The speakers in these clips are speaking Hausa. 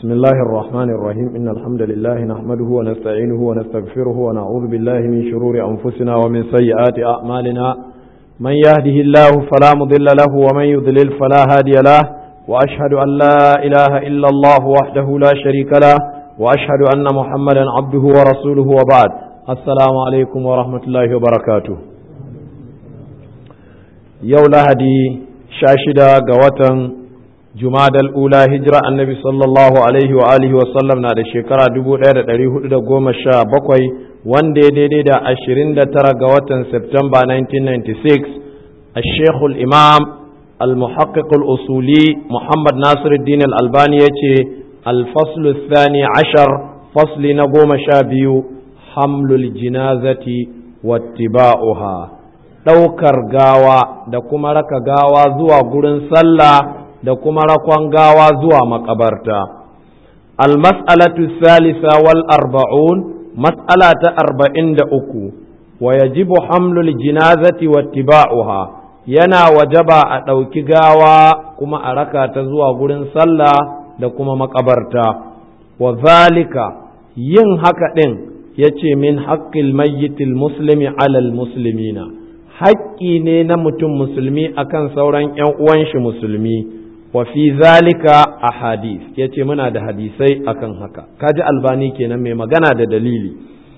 بسم الله الرحمن الرحيم إن الحمد لله نحمده ونستعينه ونستغفره ونعوذ بالله من شرور أنفسنا ومن سيئات أعمالنا من يهده الله فلا مضل له ومن يضلل فلا هادي له وأشهد أن لا إله إلا الله وحده لا شريك له وأشهد أن محمدا عبده ورسوله وبعد السلام عليكم ورحمة الله وبركاته yau lahadi sha shida ga watan jumadal ula hijira annabi sallallahu alaihi wa alihi wa sallam na da shekara dubu ɗaya da ɗari hudu da goma sha bakwai wanda ya daidai da ashirin da tara ga watan septemba 1996 a shekul imam al-muhaqqiq al-usuli muhammad nasiruddin al-albani ya ce al-faslu thani ashar fasli na goma sha biyu hamlul jinazati wattiba'uha ɗaukar gawa da kuma raka gawa zuwa gurin sallah da kuma rakon gawa zuwa makabarta. Almas'alatu salisa wal arba'un mas'ala ta arba'in da uku wa yajibu hamlul jinazati wattiba'uha yana wajaba a ɗauki gawa kuma a raka ta zuwa gurin sallah da kuma makabarta. Wa zalika yin haka ɗin ya ce min haƙƙil mayyitil muslimi alal muslimina. haƙƙi ne na mutum musulmi akan sauran ‘yan uwan shi musulmi wa fi zalika a hadis ya ce muna da hadisai akan haka kaji albani kenan mai magana da dalili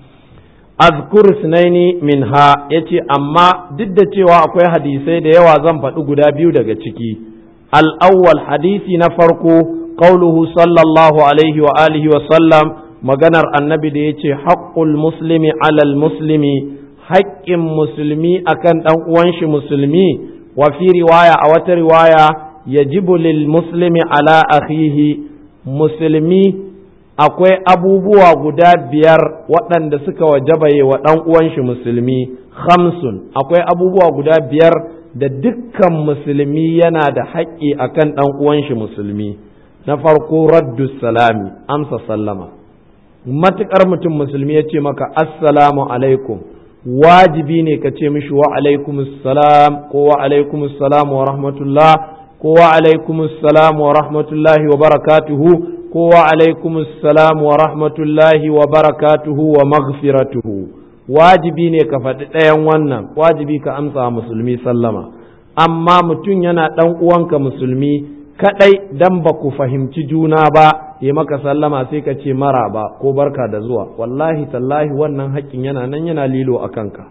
azkur sunaini min ha ya ce amma duk da cewa akwai hadisai da yawa zan faɗi guda biyu daga ciki al'awwal hadisi na farko qauluhu sallallahu alaihi wa alihi wa sallam maganar annabi da ya ce haƙƙul muslimi alal muslimi haƙƙin musulmi akan ɗan uwan shi musulmi wa fi riwaya a wata riwaya yajibu lil muslimi ala akhihi musulmi akwai abubuwa guda biyar waɗanda suka wajabaye wa ɗan uwan shi musulmi khamsun akwai abubuwa guda biyar da dukkan musulmi yana da haƙƙi akan ɗan uwan shi musulmi na farko raddu salami amsa sallama matuƙar mutum musulmi ya ce maka assalamu alaikum wajibi ne ka ce mishi wa alaikumussalam ko wa alaikumussalam wa rahmatullah ko wa alaikumussalam wa rahmatullahi wa barakatuhu ko wa alaikumussalam wa rahmatullahi wa barakatuhu wa maghfiratuhu wajibi ne ka faɗi ɗayan wannan wajibi ka amsa musulmi sallama amma mutum yana ɗan uwanka musulmi kaɗai dan ba ku fahimci juna ba ya maka sallama sai ka ce mara ba ko barka da zuwa wallahi tallahi wannan haƙƙin yana nan yana lilo a kanka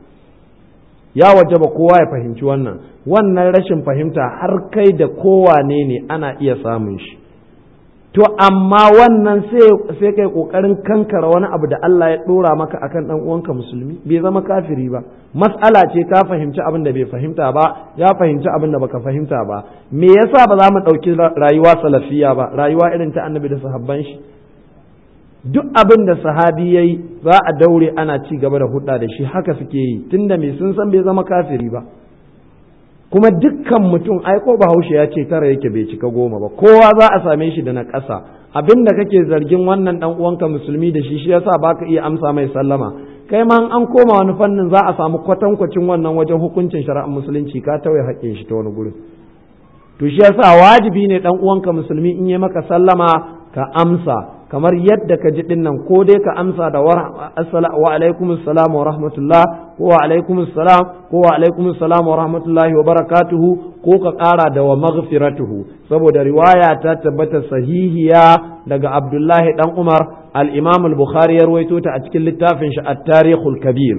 ya waje ba kowa ya fahimci wannan wannan rashin fahimta har kai da kowane ne ana iya samun shi to amma wannan sai kai kokarin kankara wani abu da Allah ya dora maka akan dan uwanka musulmi bai zama kafiri ba mas'ala ce ka fahimci abin da bai fahimta ba ya fahimci abin da baka fahimta ba me yasa ba za mu dauki rayuwa salafiya ba rayuwa irin ta annabi da sahabban shi duk abin da sahabi yayi za a daure ana ci gaba da hudda da shi haka suke yi tunda me sun san bai zama kafiri ba kuma dukkan mutum ai ko bahaushe ya ce tara yake bai cika goma ba kowa za a same shi da na ƙasa abin da kake zargin wannan dan uwanka musulmi da shi shi yasa baka iya amsa mai sallama kai ma an koma wani fannin za a samu kwatankwacin wannan wajen hukuncin shari'ar musulunci ka tauye haƙƙin shi ta wani gurin to shi yasa wajibi ne dan uwanka musulmi in yi maka sallama ka amsa kamar yadda ka ji dinnan ko dai ka amsa da wa alaikum assalam wa rahmatullah ko wa alaikum assalam ko wa alaikum assalam wa rahmatullahi wa barakatuhu ko ka ƙara da wa maghfiratuhu saboda riwaya ta tabbata sahihiya daga Abdullahi dan Umar al-Imam al-Bukhari ya ruwaito ta a cikin littafin shi at-Tarikhul Kabir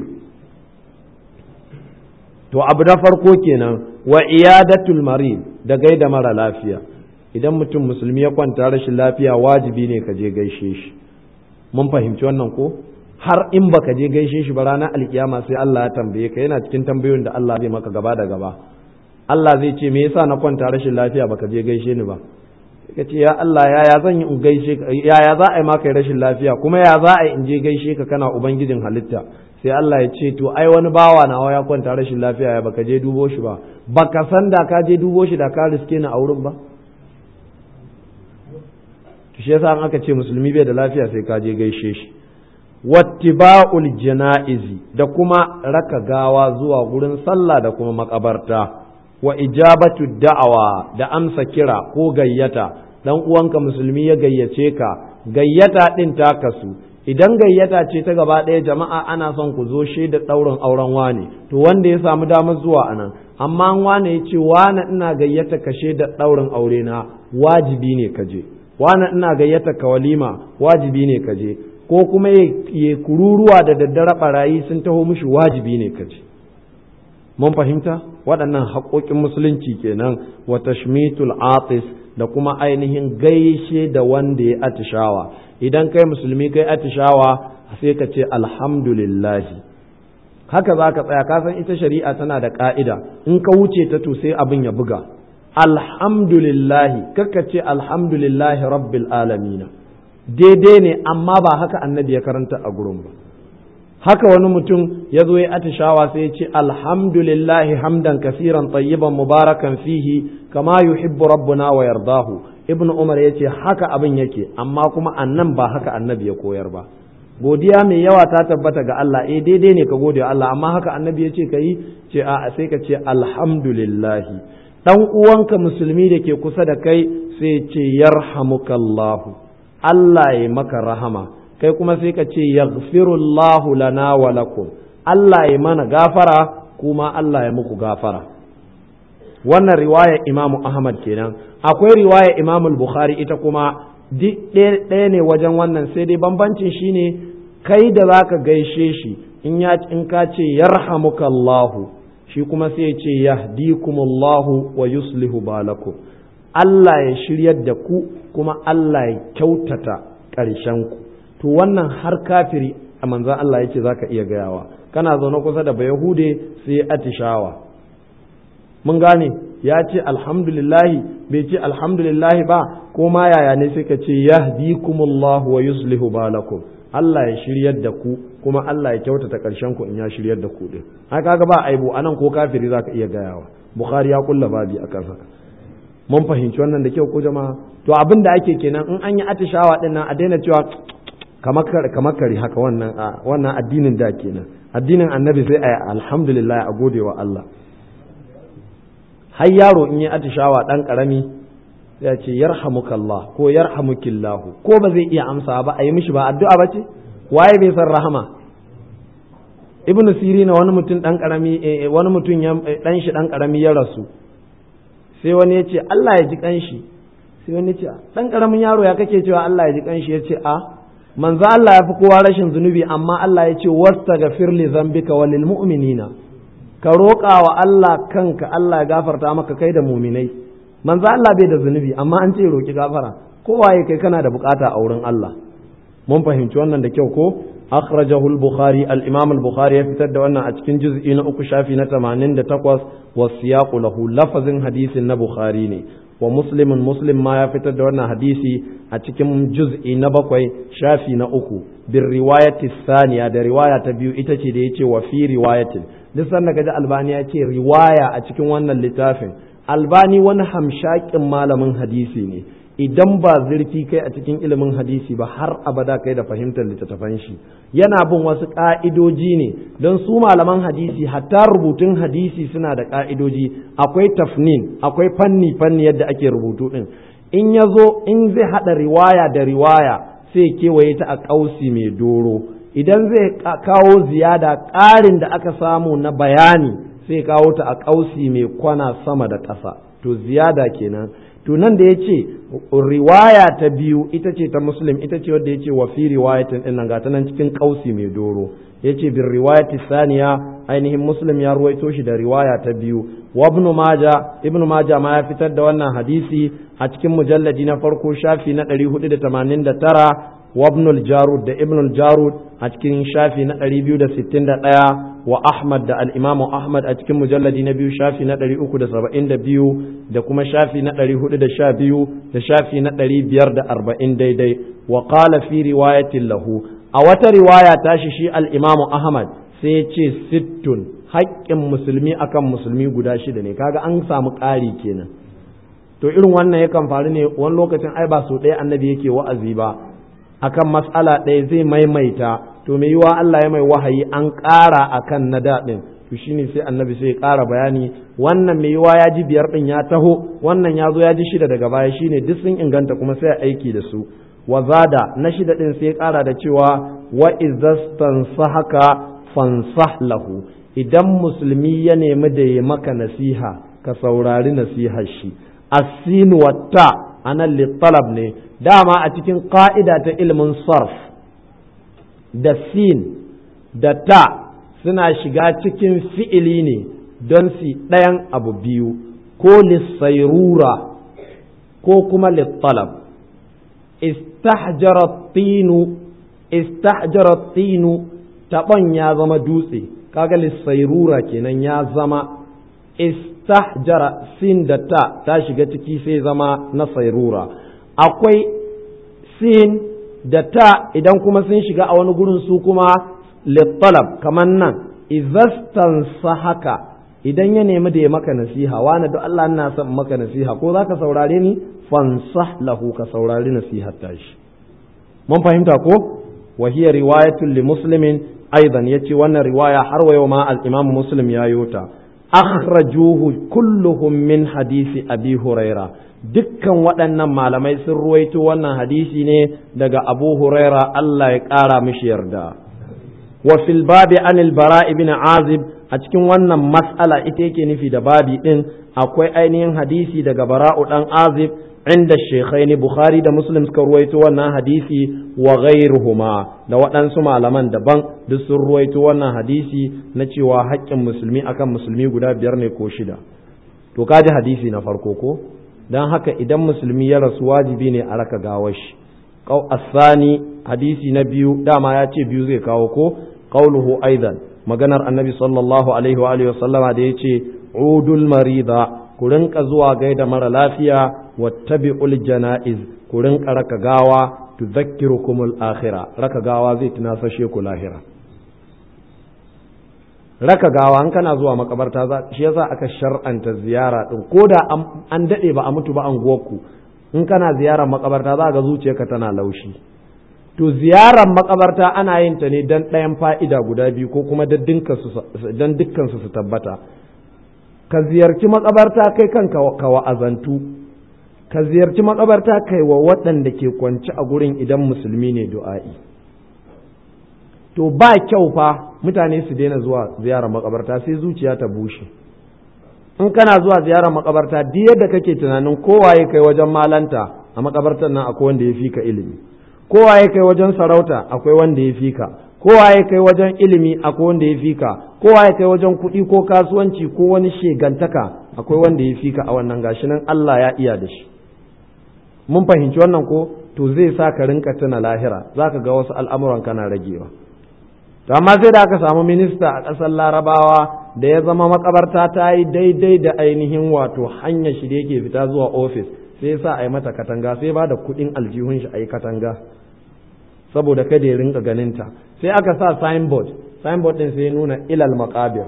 to abu na farko kenan wa iyadatul marid da gaida mara lafiya idan mutum musulmi ya kwanta rashin lafiya wajibi ne ka je gaishe shi mun fahimci wannan ko har in baka je gaishe shi ba ranar alkiyama sai Allah ya tambaye ka yana cikin tambayoyin da Allah zai maka gaba da gaba Allah zai ce me yasa na kwanta rashin lafiya baka je gaishe ni ba ka ce ya Allah yaya zan yi in gaishe ka yaya za a yi maka rashin lafiya kuma ya za a yi in je gaishe ka kana ubangijin halitta sai Allah ya ce to ai wani bawa nawa ya kwanta rashin lafiya ya baka je dubo shi ba baka san da ka je dubo shi da ka riske ni a wurin ba to shi yasa an aka ce musulmi bai da lafiya sai ka je gaishe shi wattiba'ul jana'izi da kuma raka gawa zuwa gurin sallah da kuma makabarta wa ijabatu da'awa da amsa kira ko gayyata dan uwanka musulmi ya gayyace ka gayyata din ta kasu idan gayyata ce ta gaba ɗaya jama'a ana son ku zo shaida ɗaurin auren wane to wanda ya samu damar zuwa anan amma wane ya ce wane ina gayyata ka shaida ɗaurin aure na wajibi ne ka je wane ina gayyata ka walima wajibi ne ka je ko kuma ya kururuwa da daddare barayi sun taho mishi wajibi ne ka je mun fahimta waɗannan haƙoƙin musulunci kenan wa tashmitul atis da kuma ainihin gaishe da wanda ya atishawa idan kai musulmi kai atishawa sai ka ce alhamdulillahi haka za ka tsaya ka san ita shari'a tana da ka'ida in ka wuce ta to sai abin ya buga alhamdulillahi kakka ce alhamdulillahi rabbil alamina daidai ne amma ba haka annabi ya karanta a gurin ba haka wani mutum ya zo ya atishawa sai ya ce alhamdulillahi hamdan kasiran tayyiban mubarakan fihi kama yuhibbu rabbuna wa yardahu ibnu umar ya ce haka abin yake amma kuma annan ba haka annabi ya koyar ba godiya mai yawa ta tabbata ga Allah eh daidai ne ka gode Allah amma haka annabi ya ce ka yi ce a sai ka ce alhamdulillahi dan uwanka musulmi da ke kusa da kai sai ce yarhamukallahu Allah ya maka rahama kai kuma sai ka ce yaghfirullahu lana wa lakum Allah ya mana gafara kuma Allah ya muku gafara wannan riwaya Imam Ahmad kenan akwai riwaya Imam Bukhari ita kuma ɗaya ne wajen wannan sai dai bambancin shine kai da zaka gaishe shi in ya in ka ce yarhamukallahu shi kuma sai ya ce yahdikumullahu wa yuslihu balakum Allah ya shiryar da ku kuma Allah ya kyautata ƙarshen ku to wannan har kafiri a manzan Allah ya ce za ka iya gayawa kana zaune kusa da bayahude sai atishawa mun gane ya ce alhamdulillahi bai ce alhamdulillahi ba ko ma yaya ne sai ka ce yahdikumullahu wa yuslihu balakum Allah ya shiryar da ku kuma Allah ya kyautata ƙarshen ku in ya shiryar da ku din ai kaga ba aibu anan ko kafiri za ka iya gayawa bukhari ya kulla babi akan haka mun fahimci wannan da kyau ko jama'a to abin da ake kenan in an yi atishawa din nan a daina cewa kamar kare haka wannan wannan addinin da kenan addinin annabi sai a alhamdulillah a gode wa Allah har yaro in yi atishawa dan karami ya ce yarhamukallah ko yarhamukillahu ko ba zai iya amsa ba a yi mishi ba addu'a ba ce waye bai san rahama ibnu sirina wani mutum dan karami wani mutum dan shi dan karami ya rasu sai wani ya ce Allah ya ji kanshi sai wani ya ce dan karamin yaro ya kake cewa Allah ya ji kanshi ya ce a manzo Allah ya fi kowa rashin zunubi amma Allah ya ce wastaghfir li zambika wa lil mu'minina ka roƙa wa Allah kanka Allah ya gafarta maka kai da muminai manzo Allah bai da zunubi amma an ce roƙi gafara kowa ya kai kana da bukata a wurin Allah mun fahimci wannan da kyau ko akhrajahu al-bukhari al-imam al-bukhari ya fitar da wannan a cikin juz'i na uku shafi na 88 wa siyaqu lahu lafazin hadisin na bukhari ne wa muslimin muslim ma ya fitar da wannan hadisi a cikin juz'i na bakwai shafi na uku bin riwayati saniya da riwaya ta biyu ita ce da yace wa fi riwayatin duk sanda kaji albani ya ce riwaya a cikin wannan littafin albani wani hamshakin malamin hadisi ne idan ba zurfi kai a cikin ilimin hadisi ba har abada kai da fahimtar littattafan shi yana bin wasu ƙa'idoji ne don su malaman hadisi hatta rubutun hadisi suna da ƙa'idoji akwai tafnin akwai fanni fanni yadda ake rubutu ɗin in ya zo in zai haɗa riwaya da riwaya sai kewaye ta a ƙausi mai doro idan zai kawo ziyada ƙarin da aka samu na bayani sai kawo ta a ƙausi mai kwana sama da ƙasa to ziyada kenan to nan da ya ce riwaya ta biyu ita ce ta muslim ita ce wadda ya ce wa fi riwayatin ɗin nan gata nan cikin ƙausi mai doro ya ce bin riwayati saniya ainihin muslim ya ruwaito shi da riwaya ta biyu wa ibnu maja ibnu maja ma ya fitar da wannan hadisi a cikin mujalladi na farko shafi na 489 wa ibn al-jarud da ibn al-jarud a cikin shafi na 261 wa ahmad da al-imam ahmad a cikin mujalladi na biyu shafi na 372 da kuma shafi na 412 da shafi na 540 daidai wa qala fi riwayatin lahu a wata riwaya tashi shi al-imam ahmad sai ya ce sittun haƙƙin musulmi akan musulmi guda shida ne kaga an samu ƙari kenan to irin wannan yakan faru ne wani lokacin ai ba so ɗaya annabi yake wa'azi ba akan mas'ala ɗaya zai maimaita to mai yiwa Allah ya mai wahayi an ƙara akan na daɗin to to shine sai annabi sai ya ƙara bayani wannan mai yiwa ya ji biyar ɗin ya taho wannan ya zo ya ji shida daga baya shine duk sun inganta kuma sai aiki da su wa zada na shida ɗin sai ya ƙara da cewa wa izastansahaka fansah lahu idan musulmi ya nemi da ya maka nasiha ka saurari nasihar shi asin watta anan littalab ne dama a cikin ƙa'ida ta ilimin sarf da sin da ta suna shiga cikin fi'ili ne don su ɗayan abu biyu ko lissairura ko kuma littalab istahjarat tinu taɓon ya zama dutse kaga lissairura kenan ya zama istahjara sin da ta ta shiga ciki sai zama na sairura akwai sin da ta idan kuma sun shiga a wani gurin su kuma littalab kamar nan izastan haka idan ya nemi da ya maka nasiha wani da Allah ina son maka nasiha ko za ka saurare ni fansah lahu ka saurari nasihar tashi mun fahimta ko wa hiya riwayatun li muslimin aidan yace wannan riwaya har wa yau ma al-imam muslim ya yota akhrajuhu kulluhum min hadisi abi huraira dukkan waɗannan malamai sun ruwaito wannan hadisi ne daga abu huraira Allah ya ƙara mishi yarda wa fil babi anil bara ibn azib a cikin wannan mas'ala ita yake nufi da babi din akwai ainihin hadisi daga bara'u dan azib inda shekhaini bukhari da muslim suka ruwaito wannan hadisi wa ghairuhuma da waɗansu malaman daban duk sun ruwaito wannan hadisi na cewa haƙƙin musulmi akan musulmi guda biyar ne ko shida to kaji hadisi na farko ko don haka idan musulmi ya rasu wajibi ne a raka gawar shi asani hadisi na biyu dama ya ce biyu zai kawo ko qauluhu aidan maganar annabi sallallahu alaihi wa alihi wasallama da yace udul marida ku rinka zuwa gaida mara lafiya wattabi'ul janaiz ku rinka raka gawa tudhakkirukumul akhirah raka gawa zai tunasashe ku lahira raka gawa an kana zuwa makabarta za shi yasa aka shar'anta ziyara din ko da an dade ba a mutu ba an ku in kana ziyarar makabarta za ga zuciyarka tana laushi to ziyarar makabarta ana yin ta ne dan ɗayan fa'ida guda biyu ko kuma dan dukkan su su tabbata ka ziyarci makabarta kai kanka ka wa'azantu ka ziyarci makabarta kai wa waɗanda ke kwance a gurin idan musulmi ne du'a'i to ba kyau fa mutane su daina zuwa ziyarar makabarta sai zuciya ta bushe in kana zuwa ziyarar makabarta duk yadda kake tunanin kowaye kai wajen malanta a makabartar nan akwai wanda ya fi ka ilimi kowaye kai wajen sarauta akwai wanda ya fi ka kowaye kai wajen ilimi akwai wanda ya fi ka kowaye kai wajen kuɗi ko kasuwanci ko wani shegantaka akwai wanda ya fi ka a wannan gashi nan Allah ya iya da shi mun fahimci wannan ko to zai sa ka rinka tuna lahira zaka ga wasu al'amuran kana ragewa to amma sai da aka samu minista a ƙasar larabawa da ya zama makabarta ta yi daidai da ainihin wato hanyar shi da yake fita zuwa ofis sai ya sa a yi mata katanga sai ba da kuɗin aljihun shi a yi katanga saboda kada ya rinka ganinta sai aka sa signboard signboard ɗin sai ya nuna ilal makabir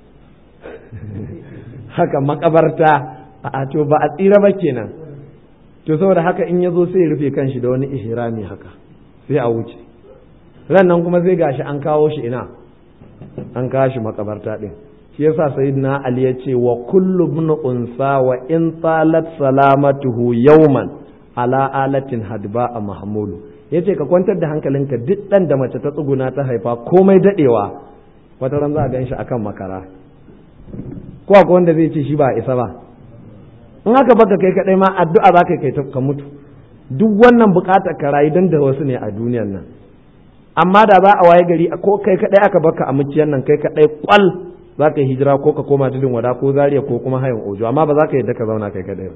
haka makabarta a to ba a tsira ba kenan to saboda haka in ya zo sai ya rufe kanshi da wani ihrami haka sai a wuce ran nan kuma sai gashi an kawo shi ina an kawo shi makabarta din shi yasa sayyidina ali ya ce wa kullu ibn unsa wa in talat salamatuhu yawman ala alatin hadba a mahmulu yace ka kwantar da hankalinka duk dan da mace ta tsuguna ta haifa komai dadewa wata ran za a gan shi akan makara ko akwai wanda zai ce shi ba isa ba in aka baka kai kadai ma addu'a za ka kai ka mutu duk wannan bukatar ka rayu dan da wasu ne a duniyar nan amma da za a waye gari ko kai kadai aka baka a muciyar nan kai kadai kwal za ka yi hijira ko ka koma tudun wada ko zariya ko kuma hayan ojo amma ba za ka yadda ka zauna kai kadai ba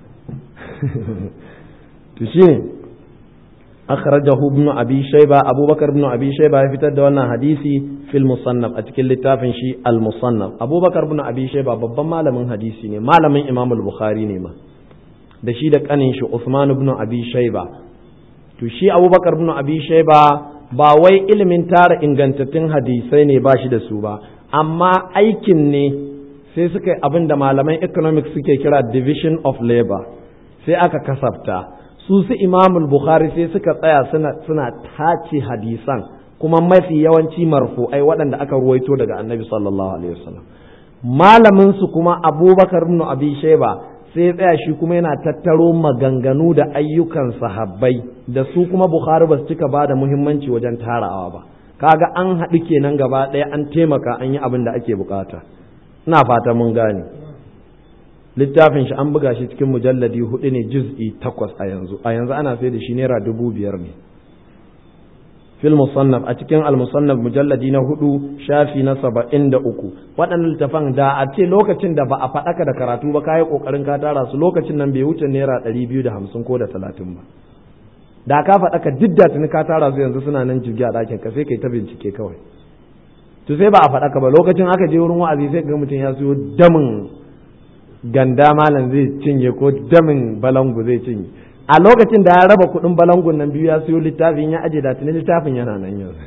to shine akhrajahu ibn abi shayba abubakar ibn abi shayba ya fitar da wannan hadisi fil musannaf a cikin littafin shi al musannaf abubakar ibn abi shayba babban malamin hadisi ne malamin imam al bukhari ne ma da shi da kanin shi usman ibn abi shayba to shi abubakar ibn abi shayba ba wai ilimin tara ingantattun hadisai ne ba shi da su ba amma aikin ne sai suka yi abin da malaman economics suke kira division of labor sai aka kasafta su su imamul bukhari sai suka tsaya suna, suna tace hadisan kuma mafi yawanci marfu'ai waɗanda aka ruwaito daga annabi sallallahu alaihi wasallam malamin su kuma abubakar ibn abi shayba sai ya tsaya shi kuma yana tattaro maganganu da ayyukan sahabbai da su kuma bukhari ba su cika ba da muhimmanci wajen tarawa ba kaga an haɗu kenan gaba ɗaya an taimaka an yi abin da ake bukata ina fata mun gane littafin shi an buga shi cikin mujalladi hudu ne juz'i takwas a yanzu a yanzu ana sai da shi naira dubu biyar ne fil musannaf a cikin al musannaf mujalladi na hudu shafi na saba'in da uku waɗannan littafan da a ce lokacin da ba a faɗaka da karatu ba kayi ƙoƙarin ka tara su lokacin nan bai wuce naira ɗari biyu da hamsin ko da talatin ba da ka faɗaka duk da tuni ka tara su yanzu suna nan jirgi a ɗakin ka sai kai ta bincike kawai to sai ba a faɗaka ba lokacin aka je wurin wa'azi sai ga mutum ya siyo damin ganda malam zai cinye ko damin balangu zai cinye a lokacin da ya raba kuɗin balangun nan biyu ya siyo littafin ya aje da tuni littafin yana nan yanzu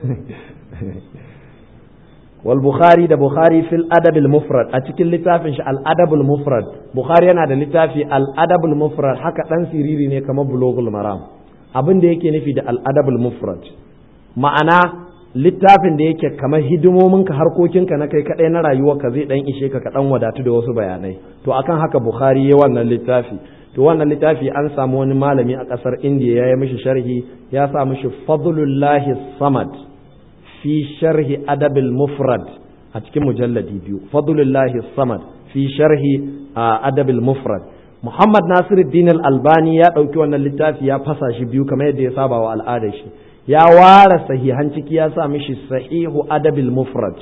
wal bukhari da bukhari fil adab al mufrad a cikin littafin shi al adab al mufrad bukhari yana da littafi al adab al mufrad haka dan siriri ne kamar bulughul maram abin da yake nufi da al adab al mufrad ma'ana littafin da yake kamar hidimominka harkokinka na kai kadai na rayuwarka zai dan ishe ka kaɗan wadatu da wasu bayanai to akan haka bukhari ya wannan littafi to wannan littafi an samu wani malami a ƙasar indiya ya yi mishi sharhi ya sa mishi fadlullahi samad fi sharhi adabil mufrad a cikin mujalladi biyu fadlullahi samad fi sharhi adabil mufrad muhammad nasiruddin al-albani ya ɗauki wannan littafi ya fasa shi biyu kamar yadda ya saba wa al'adar shi ya ware sahihan ciki ya sa mishi sahihu adabil mufrad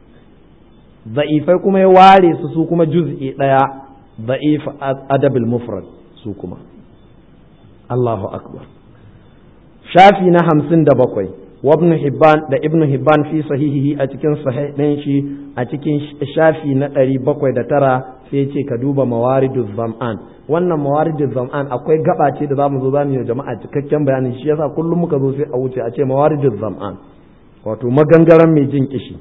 za'ifai kuma ya ware su su kuma juz'i ɗaya za'if adabil mufrad su kuma Allahu akbar shafi na hamsin da bakwai wa ibn hibban da ibn hibban fi sahihihi a cikin sahih ɗin shi a cikin shafi na ɗari bakwai da tara sai ce ka duba mawaridu zam'an wannan mawaridu zam'an akwai gaba ce da zamu zo zamu yi jama'a cikakken bayanin shi yasa kullum muka zo sai a wuce a ce mawaridu zam'an wato magangaren mai jin kishi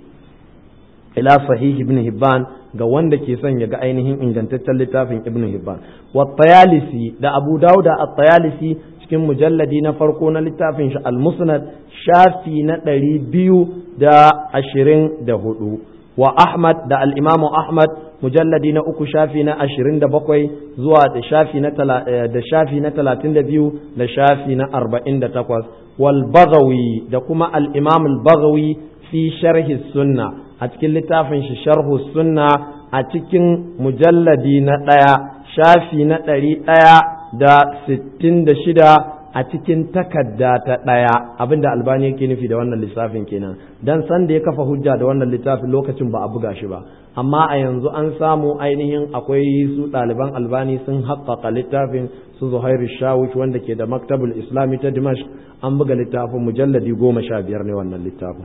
ila sahih ibn hibban ga wanda ke son ya ga ainihin ingantaccen littafin ibn hibban wa tayalisi da abu dauda at-tayalisi cikin mujalladi na farko na littafin shi al-musnad shafi na ɗari biyu da ashirin da hudu wa ahmad da al-imamu ahmad mujalladi na uku shafi na ashirin da bakwai zuwa da shafi na da shafi na talatin da biyu da shafi na arba'in da takwas wal bagawi da kuma al-imam al-bagawi fi sharhi sunna a cikin littafin shi sharhu sunna a cikin mujalladi na ɗaya shafi na ɗari ɗaya da sittin da shida a cikin takarda ta ɗaya abinda albani yake nufi da wannan lissafin kenan dan san da ya kafa hujja da wannan littafin lokacin ba a buga shi ba amma a yanzu an samu ainihin akwai su ɗaliban albani sun haƙƙaƙa littafin su zuhairu shawish wanda ke da maktabul islami ta dimash an buga littafin mujalladi goma sha biyar ne wannan littafin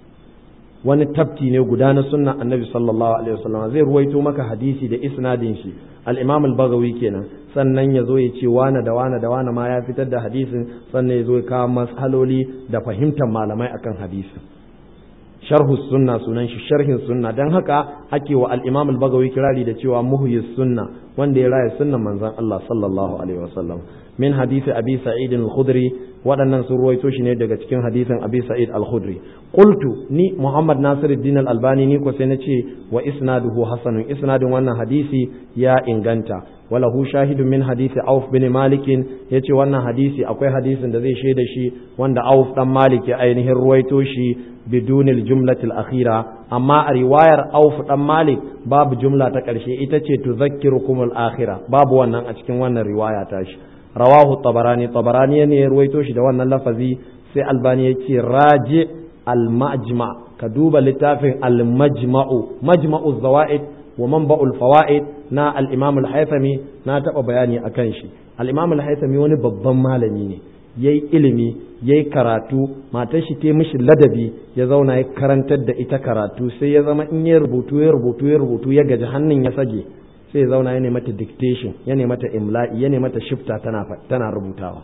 wani tafti ne guda na sunna annabi sallallahu alaihi wasallam zai ruwaito maka hadisi da isnadin shi al-imam al-bagawi kenan sannan ya zo ya ce wane da wane da wane ma ya fitar da hadisin sannan ya zo ya kawo mas'aloli da fahimtar malamai akan hadisin sharhu sunna sunan shi sharhin sunna dan haka ake wa al-imam al-bagawi kirari da cewa muhyis sunna wanda ya raya sunnan manzon Allah sallallahu alaihi wasallam min hadisi abi sa'id al-khudri waɗannan sun ruwaito shi ne daga cikin hadisin abi sa'id al-khudri qultu ni muhammad nasiruddin al-albani ni ko sai na ce wa isnaduhu hasanun isnadin wannan hadisi ya inganta walahu shahidun min hadisi auf bin malik yace wannan hadisi akwai hadisin da zai shaida shi wanda auf dan malik ya ainihin ruwaito shi bidunil jumlatil akhira amma a riwayar auf dan malik babu jumla ta ƙarshe ita ce tuzakkirukum al-akhira babu wannan a cikin wannan riwaya ta shi rawahu tabarani tabarani ne ya ruwaito shi da wannan lafazi sai albani ya ce raji al-majma ka duba littafin al-majma'u majma'u zawaid wa manba'ul fawaid na al-imam al-haythami na taba bayani akan shi al-imam al-haythami wani babban malami ne yayi ilimi yayi karatu matar shi ta mishi ladabi ya zauna ya karantar da ita karatu sai ya zama in ya rubutu ya rubutu ya rubutu ya gaji hannun ya sage sai ya zauna ya mata dictation ya mata imla'i ya mata shifta tana tana rubutawa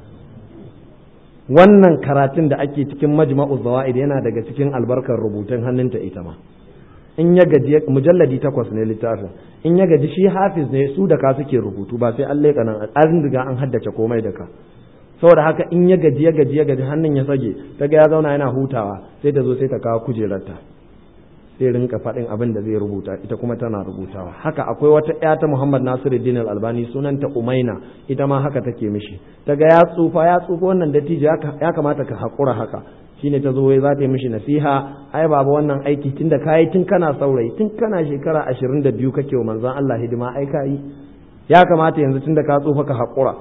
wannan karatun da ake cikin majma'u zawaid yana daga cikin albarkar rubutun hannunta ita ma in ya gaji mujalladi takwas ne littafin in ya gaji shi hafiz ne su da ka suke rubutu ba sai an leƙa nan an riga an haddace komai da ka saboda haka in ya gaji ya gaji ya gaji hannun ya sage ta ga ya zauna yana hutawa sai ta zo sai ta kawo kujerarta sai rinka faɗin abin da zai rubuta ita kuma tana rubutawa haka akwai wata ƴa ta Muhammad Nasiruddin Al-Albani sunanta Umaina ita ma haka take mishi ta ga ya tsufa ya tsufa wannan dattijo ya kamata ka haƙura haka shine ta zo wai za ta yi mishi nasiha ai baba wannan aiki tun da kayi tun kana saurayi tun kana shekara ashirin da biyu kake wa manzon Allah hidima ai ka yi ya kamata yanzu tun da ka tsufa ka haƙura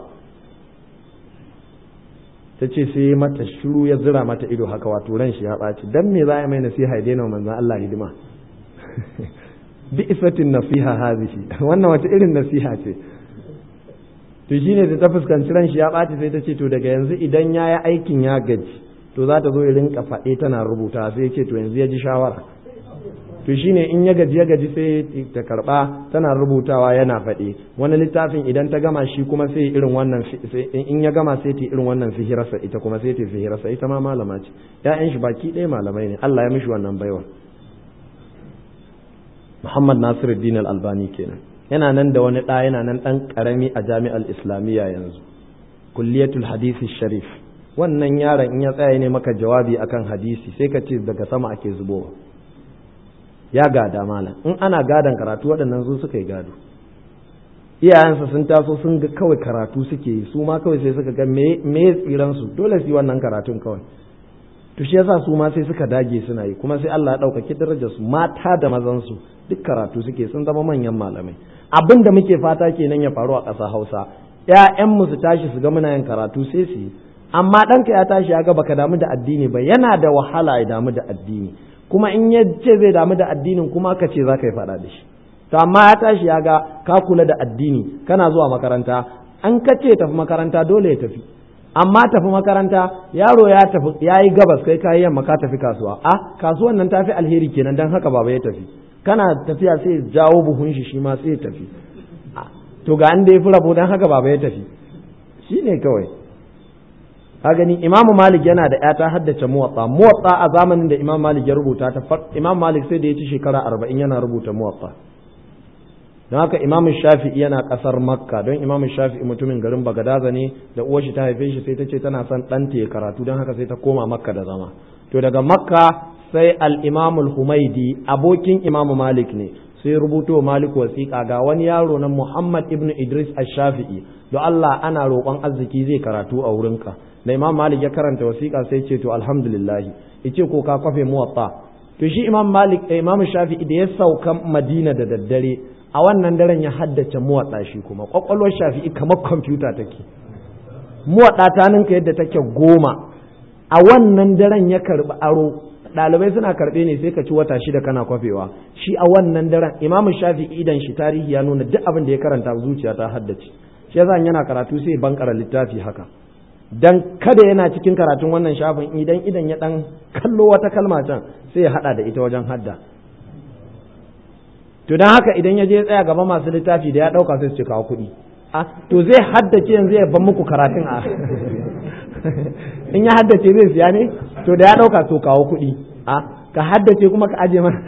ta ce sai mata shiru ya zira mata ido haka wato ran shi ya ɓaci dan me za a mai nasiha ya daina wa manzon Allah hidima bi isatin nasiha hazihi wannan wata irin nasiha ce to shine da ta fuskanci ran shi ya ɓaci sai ta ce to daga yanzu idan ya yi aikin ya gaji to za ta zo ya rinka faɗe tana rubuta sai ce to yanzu ya ji shawara to shine in ya gaji ya gaji sai ta karba tana rubutawa yana faɗe wani littafin idan ta gama shi kuma sai irin wannan in ya gama sai ta irin wannan sihirarsa ita kuma sai ta sihirarsa ita ma malama ce ya'yan shi baki ɗaya malamai ne Allah ya mishi wannan baiwa Muhammad Nasiruddin Al-Albani kenan yana nan da wani ɗa yana nan ɗan ƙarami a jami'ar Islamiyya yanzu kulliyatul hadisi sharif wannan yaron in ya tsaya ne maka jawabi akan hadisi sai ka ce daga sama ake zubowa ya gada malam in ana gadan karatu waɗannan su suka yi gado iyayensa sun taso sun ga kawai karatu suke yi su ma kawai sai suka ga me me tsiran su dole su yi wannan karatun kawai to shi yasa su ma sai suka dage suna yi kuma sai Allah ya ɗaukaki darajar su mata da mazan su duk karatu suke sun zama manyan malamai abin da muke fata kenan ya faru a ƙasa Hausa ƴaƴanmu su tashi su ga muna yin karatu sai su yi amma ɗanka ya tashi ya ga baka damu da addini ba yana da wahala ya damu da addini kuma in ya ce zai damu da addinin kuma ka ce za ka yi faɗa da shi to amma ya tashi ya ga ka kula da addini kana zuwa makaranta an ka ce tafi makaranta dole ya tafi amma tafi makaranta yaro ya tafi ya yi gabas kai kayi yamma ka tafi kasuwa a kasuwan nan tafi alheri kenan dan haka baba ya tafi kana tafiya sai jawo buhun shi shi ma sai ya tafi to ga an da ya fi rabo dan haka baba ya tafi shine kawai ka gani imam malik yana da ya ta haddace muwatta muwatta a zamanin da imam malik ya rubuta ta imam malik sai da ya ci shekara arba'in yana rubuta muwatta don haka imam shafi'i yana kasar makka don imam shafi'i mutumin garin bagadaza ne da uwar shi ta haife shi sai ta ce tana son ɗanta ya karatu don haka sai ta koma makka da zama to daga makka sai al-imam al-humaidi abokin imam malik ne sai rubuto malik wasiƙa ga wani yaro na muhammad ibn idris ash-shafi'i don allah ana roƙon arziki zai karatu a wurinka da imam malik ya karanta wasiƙa sai ce to alhamdulillah yace ko ka kwafe muwatta to shi imam malik da imam shafi'i da ya sauka madina da daddare a wannan daren ya haddace muwatta shi kuma kwakwalwar shafi'i kamar kwamfuta take muwatta ta ninka yadda take goma a wannan daren ya karbi aro ɗalibai suna karɓe ne sai ka ci wata shida kana kwafewa shi a wannan daren imam shafi'i idan shi tarihi ya nuna duk abin da ya karanta zuciya ta haddace shi yasa yana karatu sai bankara littafi haka dan kada yana cikin karatun wannan shafin idan idan ya dan kallo wata kalma can sai ya hada da ita wajen hadda to dan haka idan ya je tsaya gaba masu littafi da ya dauka sai su ci kawo kuɗi a to zai haddace yanzu ya ban muku karatun a in ya haddace zai siya ne to da ya dauka to kawo kuɗi a ka haddace kuma ka aje mana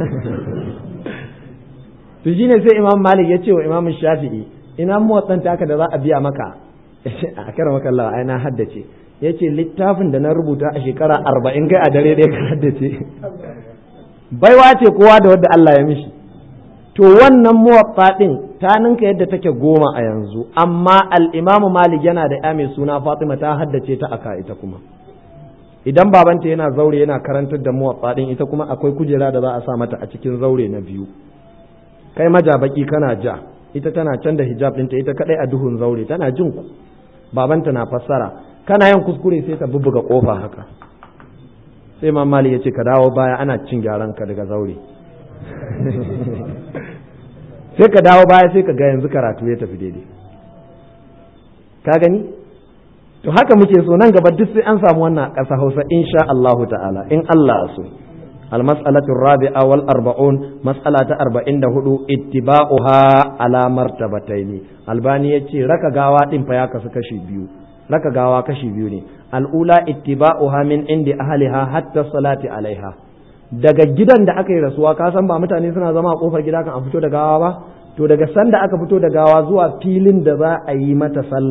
to shine sai imam malik ya ce wa imam shafi'i ina motsan taka da za a biya maka a kara maka Allah ai na haddace yace littafin da na rubuta a shekara arba'in kai a dare ɗaya ka haddace baiwa ce kowa da wadda Allah ya mishi to wannan muwaffa din ta ninka yadda take goma a yanzu amma al-Imam Malik yana da ya mai suna Fatima ta haddace ta aka ita kuma idan babanta yana zaure yana karantar da muwaffa din ita kuma akwai kujera da za a sa mata a cikin zaure na biyu kai majabaki kana ja ita tana can da hijab ɗinta ita kadai a duhun zaure tana jin ku babanta na fassara kana yin kuskure sai ka bubbuga kofa haka sai mamali ya ce ka dawo baya ana cin gyaran ka daga zaure sai ka dawo baya sai ka ga yanzu karatu ya tafi daidai ka gani to haka muke so nan gaba duk sai an samu wannan ƙasa hausa insha Allah ta'ala in Allah so المسألة الرابعة والأربعون مسألة أربعين دهدو اتباعها على مرتبتين الباني يتي ركا غاوا دين فيا كشي بيو ركا غاوا كشي بيو ني الأولى اتباعها من عند أهلها حتى الصلاة عليها daga gidan da aka yi rasuwa ka san ba mutane suna zama a kofar gida kan a fito da gawa ba to daga sanda aka fito da gawa zuwa filin da za a yi mata sallah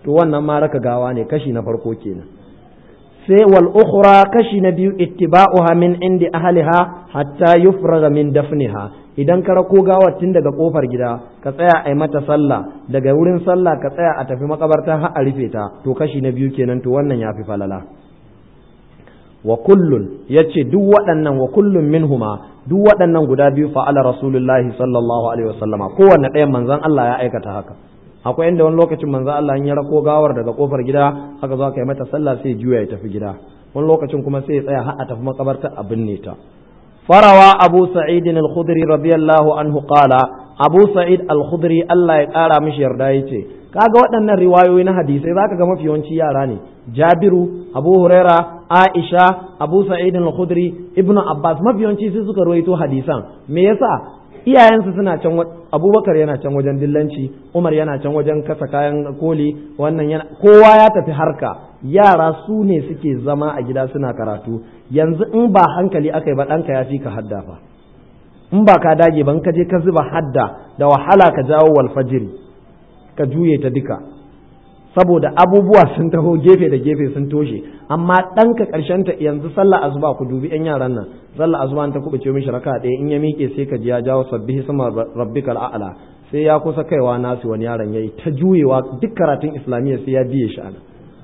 to wannan ma raka gawa ne kashi na farko kenan sai wal ukhra kashi na biyu ittiba'uha min indi ahliha hatta yufraga min dafniha idan ka rako gawar tun daga kofar gida ka tsaya a mata sallah daga wurin sallah ka tsaya a tafi makabarta har a rufe ta to kashi na biyu kenan to wannan yafi falala wa kullun yace duk waɗannan wa kullun minhuma duk waɗannan guda biyu fa'ala rasulullahi sallallahu alaihi wasallama kowanne ɗayan manzon Allah ya aikata haka akwai inda wani lokacin manzon Allah ya rako gawar daga kofar gida haka zo ka yi mata sallah sai juya ya tafi gida wani lokacin kuma sai ya tsaya har a tafi makabarta a binne ta farawa abu sa'id al-khudri radiyallahu anhu qala abu sa'id al-khudri Allah ya kara mishi yarda yace kaga waɗannan riwayoyi na hadisai zaka ga mafi yawanci yara ne jabiru abu huraira aisha abu sa'id al-khudri ibnu abbas mafi yawanci sai suka ruwaito hadisan me yasa iyayensu suna can abubakar yana can wajen dillanci umar yana can wajen kasa kayan koli wannan yana kowa ya tafi harka yara su ne suke zama a gida suna karatu yanzu in ba hankali aka yi ba ɗanka ya fi ka hadda fa in ba ka dage ban ka je ka zuba hadda da wahala ka jawo walfajiri ka juye ta duka saboda abubuwa sun taho gefe da gefe sun toshe amma ɗanka ƙarshen ta yanzu sallah azuba ku dubi yan yaran nan sallah azuba ta kuɓuce mishi raka ɗaya in ya miƙe sai ka ji ya jawo sabbihi sama rabbikal a'la sai ya kusa kaiwa nasu wani yaron yayi ta juyewa duk karatun islamiyya sai ya biye shi ana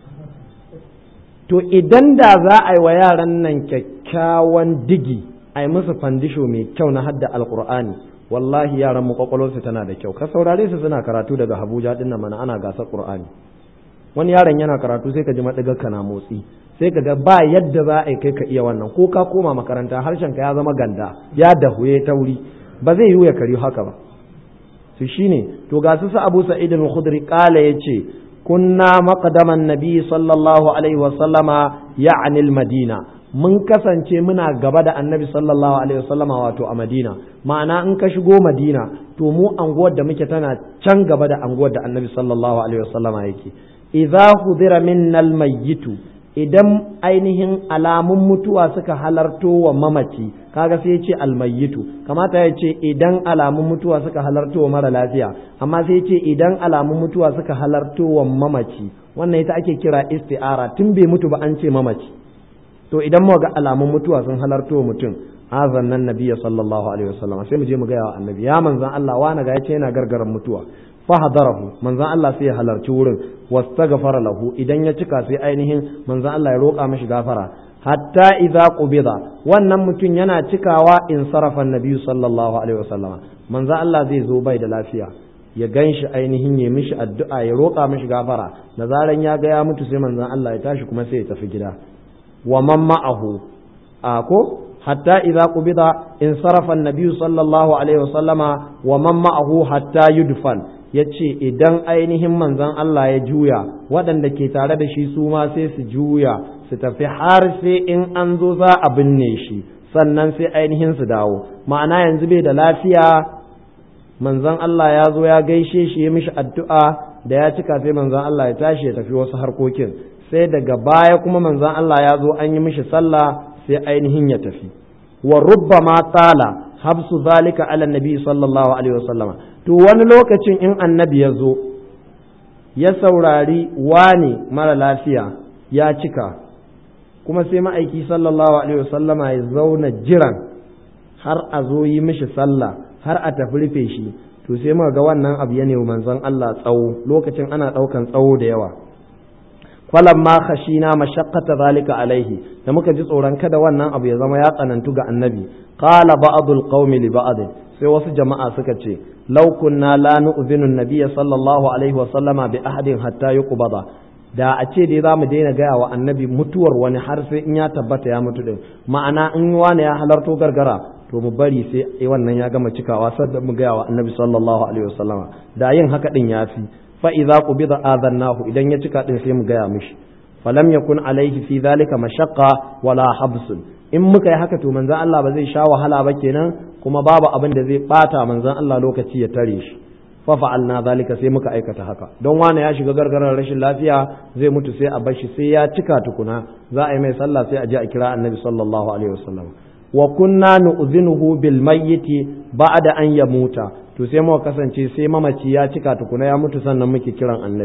to idan da za a yi wa yaran nan kyakkyawan digi a yi musu fandisho mai kyau na hadda alkur'ani wallahi yaran mu kwakwalwarsu tana da kyau ka saurare su suna karatu daga Abuja din mana ana gasar Qur'ani wani yaron yana karatu sai ka ji madigar na motsi sai ka ga ba yadda za a yi kai ka iya wannan ko ka koma makaranta harshen ka ya zama ganda ya dahuye tauri ba zai yiwu ya kari haka ba su shine to ga su Abu Sa'id al-Khudri kala yace kunna maqdaman nabi sallallahu alaihi wa sallama ya'ni al-madina mun kasance muna gaba da annabi sallallahu alaihi wasallama wato a madina ma'ana in ka shigo madina to mu anguwar da muke tana can gaba da anguwar da annabi sallallahu alaihi wasallama yake idza hudira minnal mayyitu idan ainihin alamun mutuwa suka halarto wa mamaci kaga sai ya ce almayyitu kamata ya ce idan alamun mutuwa suka halarto wa mara lafiya amma sai ya ce idan alamun mutuwa suka halarto wa mamaci wannan ita ake kira isti'ara tun bai mutu ba an ce mamaci to idan mu ga alamun mutuwa sun halarto wa mutum azan nan nabiyya sallallahu alaihi wasallam sai mu je mu ga yawa annabi ya manzan Allah wani ga yace yana gargaran mutuwa fa hadarahu manzan Allah sai ya halarci wurin wastaghfara lahu idan ya cika sai ainihin manzan Allah ya roƙa mishi gafara hatta idza qubida wannan mutum yana cikawa in sarafa nabiyyu sallallahu alaihi wasallama manzan Allah zai zo bai da lafiya ya gan shi ainihin ya mishi addu'a ya roƙa mishi gafara da zaran ya ga ya mutu sai manzan Allah ya tashi kuma sai ya tafi gida wa man ma'ahu a ko hatta idza qubida in sarafa an-nabiy sallallahu alaihi wasallama wa man ma'ahu hatta yudfan yace idan ainihin manzon Allah ya juya waɗanda ke tare da shi su ma sai su juya su tafi har sai in an zo za a binne shi sannan sai ainihin su dawo ma'ana yanzu bai da lafiya manzon Allah ya zo ya gaishe shi ya mishi addu'a da ya cika sai manzon Allah ya tashi ya tafi wasu harkokin sai daga baya kuma manzon Allah ya zo an yi mishi sallah sai ainihin ya tafi wa rubbama tala habsu zalika ala nabi sallallahu alaihi wasallama to wani lokacin in annabi ya zo ya saurari wani mara lafiya ya cika kuma sai ma'aiki sallallahu alaihi wasallama ya zauna jiran har a zo yi mishi sallah har a tafi rufe shi to sai muka ga wannan abu ya nemi manzon Allah tsawo lokacin ana ɗaukan tsawo da yawa falamma khashina mashaqqata zalika alaihi da muka ji tsoron kada wannan abu ya zama ya tsanantu ga annabi qala ba'dul qaumi li ba'd sai wasu jama'a suka ce law kunna la nu'zinu an-nabiyya sallallahu alaihi wa sallama bi ahadin hatta yuqbada da a ce dai za mu daina gaya wa annabi mutuwar wani har sai in ya tabbata ya mutu din ma'ana in wani ya halarto gargara to mu bari sai wannan ya gama cikawa sai mu gaya wa annabi sallallahu alaihi wa sallama da yin haka din yafi fa'iza qubida adannahu idan ya cika din sai mu gaya mishi falam yakun alaihi fi zalika mashaqqa wala habsun in muka yi haka to manzon Allah ba zai sha wahala ba kenan kuma babu abin da zai bata manzon Allah lokaci ya tare shi fa fa'alna zalika sai muka aikata haka don wani ya shiga gargarar rashin lafiya zai mutu sai a bashi sai ya cika tukuna za a yi mai sallah sai a je a kira annabi sallallahu alaihi wasallam wa kunna nu'zinuhu bil mayyiti ba'da an yamuta to sai muka kasance sai mamaci ya cika tukuna ya mutu sannan muke kiran annabi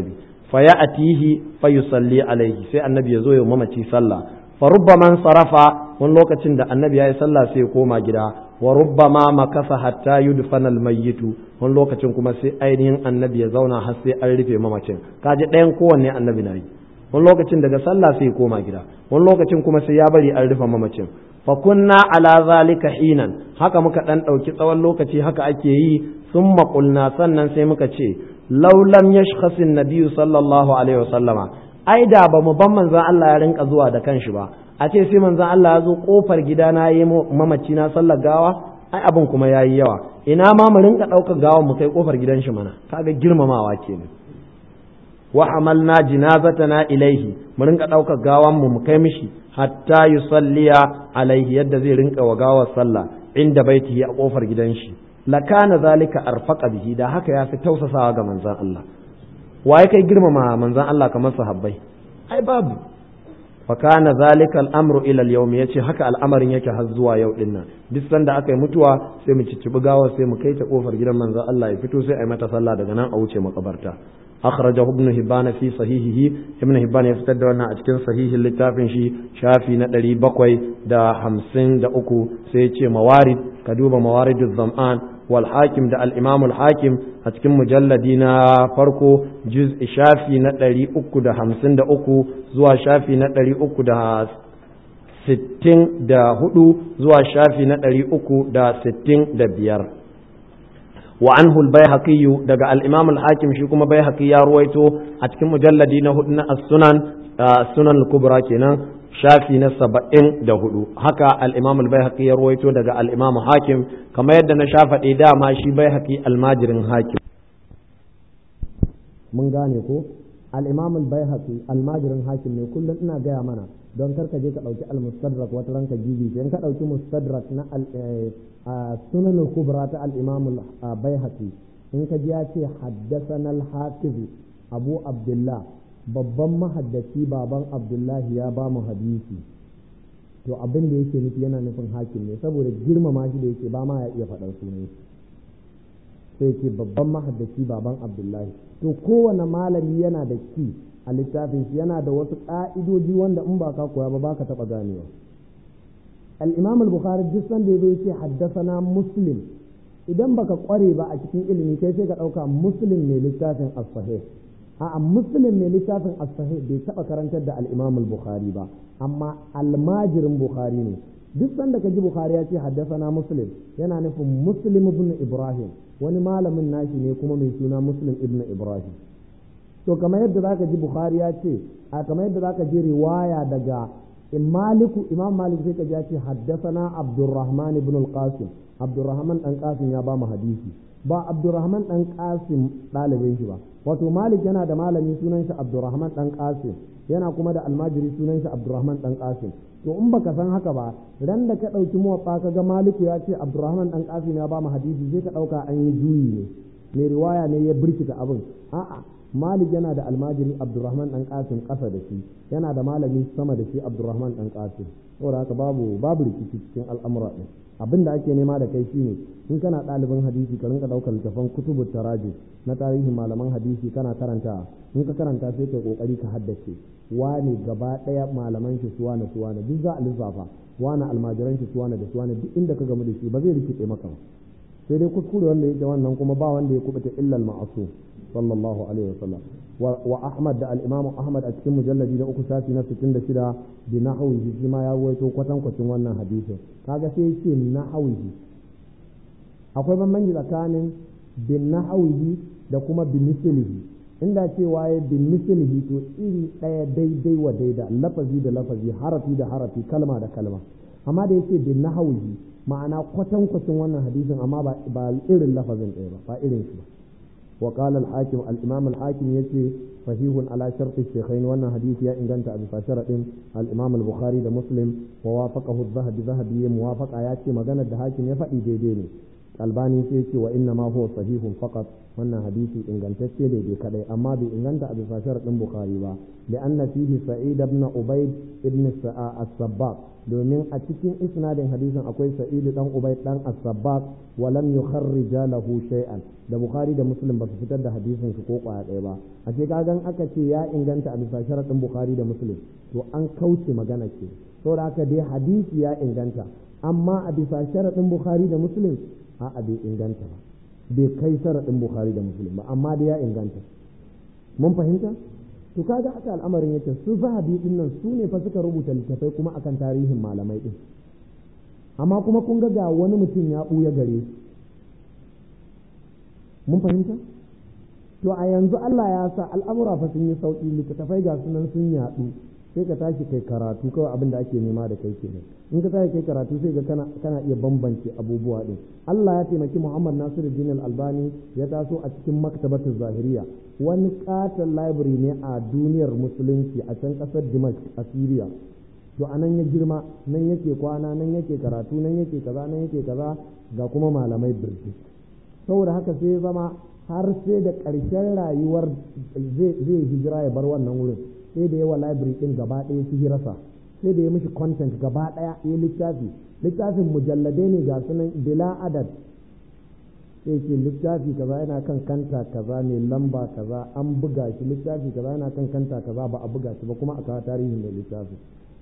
fa ya'tihi fa yusalli alaihi sai annabi ya zo ya mamaci sallah fa rubbama sarafa wani lokacin da annabi ya yi sallah sai ya koma gida wa rubbama makasa hatta yudfana almayyitu wani lokacin kuma sai ainihin annabi ya zauna har sai an rufe mamacin kaji ɗayan kowanne annabi na yi wani lokacin daga sallah sai ya koma gida wani lokacin kuma sai ya bari an rufe mamacin fa kunna ala zalika hinan haka muka dan ɗauki tsawon lokaci haka ake yi sun maƙulna sannan sai muka ce laulam yashkhasin nabiyyu sallallahu alaihi wasallama ai da ba mu ban manzon Allah ya rinka zuwa da kanshi ba a ce sai manzon Allah ya zo kofar gida na yi mamaci na sallar gawa ai abin kuma yayi yawa ina ma mu rinka ɗaukar gawan mu kai kofar gidan shi mana kaga girmamawa kenan wa hamalna jinazatana ilaihi mu rinka ɗaukar gawan mu mu kai mishi hatta yusalliya alaihi yadda zai rinka wa gawar sallah inda baitihi a kofar gidan shi lakana zalika arfaqa bihi da haka ya fi tausasawa ga manzon Allah waye kai girmama manzon Allah kamar sahabbai ai babu fa kana zalika al'amru ila al-yawm yace haka al'amarin yake har zuwa yau din nan duk sanda aka yi mutuwa sai mu ciccibi gawar sai mu kai ta kofar gidan manzon Allah ya fito sai a yi mata sallah daga nan a wuce makabarta akhrajahu ibn hibban fi sahihihi ibn hibban ya fitar da wannan a cikin sahihin littafin shi shafi na 753 sai ya ce mawarid ka duba mawariduz zam'an wal hakim da al imam al hakim a cikin mujalladi na farko juz shafi na 353 zuwa shafi na 364 zuwa shafi na 365 وعنه البيهقي دقى الإمام الحاكم شيكم بيهقي يا رويتو أتكم مجلدين هدنا السنن السنن الكبرى كنا شافي نسبئن دهدو هكا الإمام البيهقي يا رويتو دقى الإمام حاكم كما يدنا شافت إدا ما شي بيهقي الماجر حاكم من غانيكو الإمام البيهقي الماجر حاكم ne kullum ina gaya mana don karka je ka ɗauki al-mustadrak wata ranka jibi in ka ɗauki mustadrak na sunan kubra ta al-imam al-baihaqi in ka ji ya ce haddathana al-hafiz abu abdullah babban mahaddaci baban abdullahi ya ba mu hadisi to abin da yake nufi yana nufin hakim ne saboda girmama shi da yake ba ma ya iya faɗar sunan sai ce babban mahaddaci baban abdullahi to kowane malami yana da ki a littafin shi yana da wasu ƙa'idoji wanda in ba ka koya ba ba ka taɓa ganewa al-imam al-bukhari duk sanda ya zo ya ce haddasana muslim idan baka kware ba a cikin ilimi kai sai ka ɗauka muslim ne littafin as-sahih a muslim ne littafin as-sahih bai taɓa karantar da al-imam al-bukhari ba amma almajirin bukhari ne duk sanda ka ji bukhari ya ce haddasana muslim yana nufin muslim ibn ibrahim wani malamin nashi ne kuma mai suna muslim ibn ibrahim to kamar yadda zaka ji bukhari ya ce a kamar yadda zaka ji riwaya daga maliku imam malik sai ka ji ya ce haddasana abdurrahman ibn al-qasim abdurrahman dan qasim ya ba mu hadisi ba abdurrahman dan qasim ɗalibin shi ba wato malik yana da malami sunan shi abdurrahman dan qasim yana kuma da almajiri sunan shi abdurrahman dan qasim to in baka san haka ba ran da ka ɗauki muwaffa ka ga maliku ya ce abdurrahman dan qasim ya ba mu hadisi sai ka ɗauka an yi juyi ne mai riwaya ne ya birkita abin a'a malik yana da almajiri abdurrahman dan qasim ƙasa da shi yana da malami sama da shi abdurrahman dan qasim saboda haka babu babu rikici cikin al'amura ɗin abin da ake nema da kai shine in kana ɗalibin hadisi ka rinka ɗaukar littafan kutubu taraji na tarihin malaman hadisi kana karanta in ka karanta sai kai kokari ka haddace wane gaba ɗaya malaman shi suwana suwana duk za a lissafa wane almajiran shi suwana da suwana duk inda ka gamu da shi ba zai rikice maka ba sai dai kuskure wanda yake wannan kuma ba wanda ya kubuta illal ma'asu sallallahu alaihi wasallam wa ahmad da al-imamu ahmad a cikin mujalladi na uku shafi na 66 bi nahwihi shi ma ya ruwaito kwatan kwacin wannan hadisin kaga sai yake nahwihi akwai bambanci tsakanin bin nahwihi da kuma bi mislihi inda cewa ya bin mislihi to iri ɗaya daidai wa daida lafazi da lafazi harafi da harafi kalma da kalma amma da yake bin nahwihi ma'ana kwatankwacin wannan hadisin amma ba irin lafazin ɗaya ba ba irin shi ba wa qala al-hakim al-imam al-hakim yace sahihun ala shartu shaykhain wannan hadisi ya inganta a bisa sharadin al-imam al-bukhari da muslim wa wafaqahu az-zahabi zahabi ya muwafaqa ya ce maganar da hakim ya faɗi daidai ne albani sai ce wa inna ma huwa sahihun faqat wannan hadisi ingantacce da bai kadai amma bai inganta a bisa sharadin bukhari ba da anna fihi sa'id ibn ubayd ibn sa'a as-sabbaq domin a cikin isnadin hadisin akwai sa'id dan ubayd dan as-sabbaq wa lam yukharrija lahu shay'an da bukhari da muslim ba su fitar da hadisin su ko kwaya ɗaya ba a ce kagan aka ce ya inganta a bisa sharadin bukhari da muslim to an kauce magana ce saboda haka dai hadisi ya inganta amma a bisa sharadin bukhari da muslim a'a bai inganta ba bai kai sharaɗin bukhari da muslim ba amma da ya inganta mun fahimta to kaga haka al'amarin yake su zahabi din nan su ne fa suka rubuta littafai kuma akan tarihin malamai din amma kuma kun ga ga wani mutum ya ɓuya gare mun fahimta to a yanzu Allah ya sa al'amura fa sun yi sauƙi littattafai ga sunan sun yaɗu sai ka tashi kai karatu kawai abin da ake nema da kai kenan in ka tashi kai karatu sai ga kana kana iya bambance abubuwa din Allah ya taimaki Muhammad Nasiruddin Al-Albani ya taso a cikin maktabatu zahiriya wani katon library ne a duniyar musulunci a can kasar Dimashq a Syria to anan ya girma nan yake kwana nan yake karatu nan yake kaza nan yake kaza ga kuma malamai birki saboda haka sai ya zama har sai da ƙarshen rayuwar zai hijira ya bar wannan wurin sai da yawa library din gaba ɗaya su hirasa sai da ya mishi content gaba ɗaya ya littafi littafin mujalladai ne ga sunan bila adad sai ce littafi kaza yana kan kanta kaza ne lamba kaza an buga shi littafi kaza yana kan kanta kaza ba a buga shi ba kuma a kawo tarihin da littafi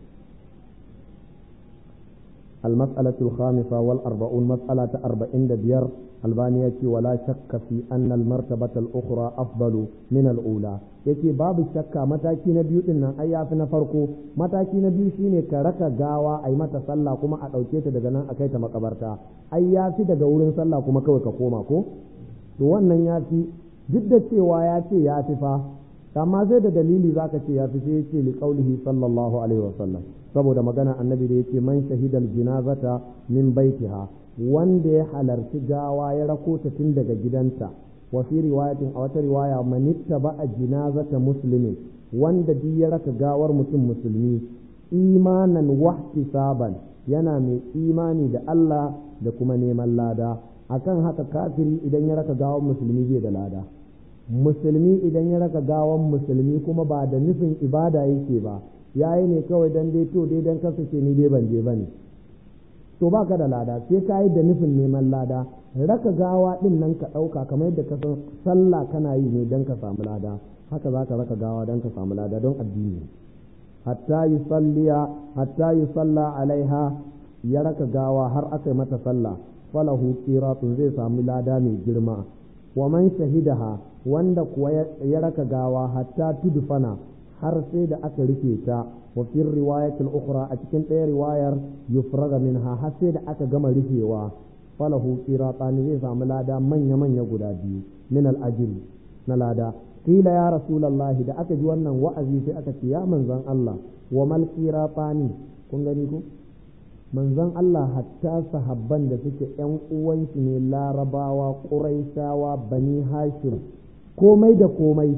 المسألة الخامسة والأربعون مسألة أربعين دبير البانية ولا شك في أن المرتبة الأخرى أفضل من الأولى yake babu shakka mataki na biyu din nan ai yafi na farko mataki na biyu shine ka raka gawa ai mata sallah kuma a ɗauke ta daga nan a kai ta makabarta ai yafi daga wurin sallah kuma kawai ka koma ko to wannan yafi duk da cewa ya ce ya fi fa amma sai da dalili zaka ce ya fi sai ya ce li qaulihi sallallahu alaihi wasallam saboda magana annabi da yake man shahidal jinazata min baitiha wanda ya halarci gawa ya rako ta tun daga gidanta wa fi riwayatin a wata riwaya man ittaba jinazata muslimin wanda duk ya raka gawar mutum musulmi imanan wahtisaban yana mai imani da Allah da kuma neman lada akan haka kafiri idan ya raka gawar musulmi zai da lada musulmi idan ya raka gawar musulmi kuma ba da nufin ibada yake ba ya yi ne kawai dan dai to dai dan kasance ni dai ban je ba ne to ba ka da lada sai ka yi da nufin neman lada raka gawa din nan ka ɗauka kamar yadda ka san sallah kana yi ne dan ka samu lada haka za ka raka gawa dan ka samu lada don addini hatta yi salliya hatta yi salla alaiha ya raka gawa har aka yi mata sallah falahu qiratun zai samu lada mai girma wa man shahidaha wanda kuwa ya raka gawa hatta tudfana har sai da aka rufe ta wa fi riwayatul ukhra a cikin ɗaya riwayar yufraga minha har sai da aka gama rufewa falahu qiratani zai samu lada manya manya guda biyu min al na lada qila ya rasulullahi da aka ji wannan wa'azi sai aka ce ya manzon Allah wa mal qiratani kun gani ko manzon Allah hatta sahabban da suke ƴan uwanshi ne larabawa quraishawa bani hashim komai da komai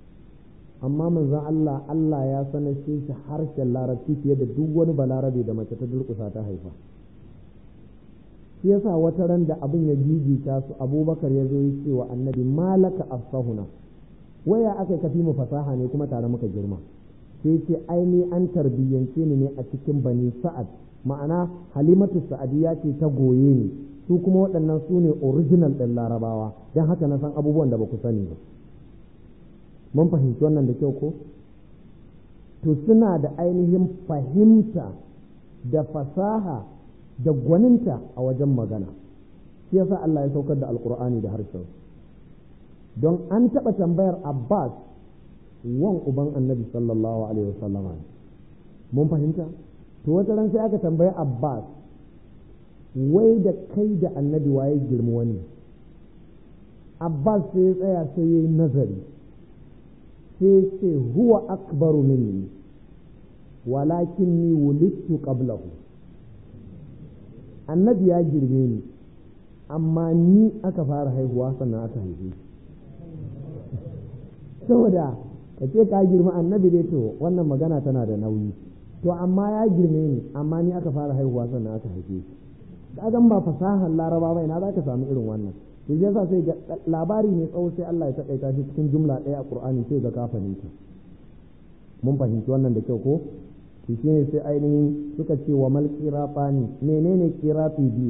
amma manzon Allah Allah ya sanar shi harshen larabci fiye da duk wani balarabe da mace ta durƙusa ta haifa shi yasa wata ran da abin ya gigita su abubakar ya zo ya ce wa annabi malaka afsahuna waya aka kafi mu fasaha ne kuma tare muka girma sai ce aini an tarbiyyance ni ne a cikin bani sa'ad ma'ana halimatu sa'adiyya ce ta goye ni su kuma waɗannan su ne original ɗin larabawa don haka na san abubuwan da ba ku sani ba mun fahimci wannan da kyau ko to suna da ainihin fahimta da fasaha da gwaninta a wajen magana shi yasa Allah ya saukar da alkur'ani da harshen don an taɓa tambayar abbas wan uban annabi sallallahu alaihi wasallama mun fahimta to wata ran sai aka tambayi abbas wai da kai da annabi waye girma wani abbas sai ya tsaya sai ya yi nazari sai ce huwa akbaru minni walakin ni wulittu qablahu annabi ya girme ni amma ni aka fara haihuwa sannan aka haife saboda ka ce ka girma annabi dai to wannan magana tana da nauyi to amma ya girme ni amma ni aka fara haihuwa sannan aka haife shi kagan ba fasahar laraba ba ina za ka samu irin wannan to yasa sai ga labari ne tsawo sai Allah ya takaita shi cikin jumla ɗaya a Qur'ani sai ga ka fahimta mun fahimci wannan da kyau ko to shine sai ainihin suka ce wa mal qirafani menene qirafi biyu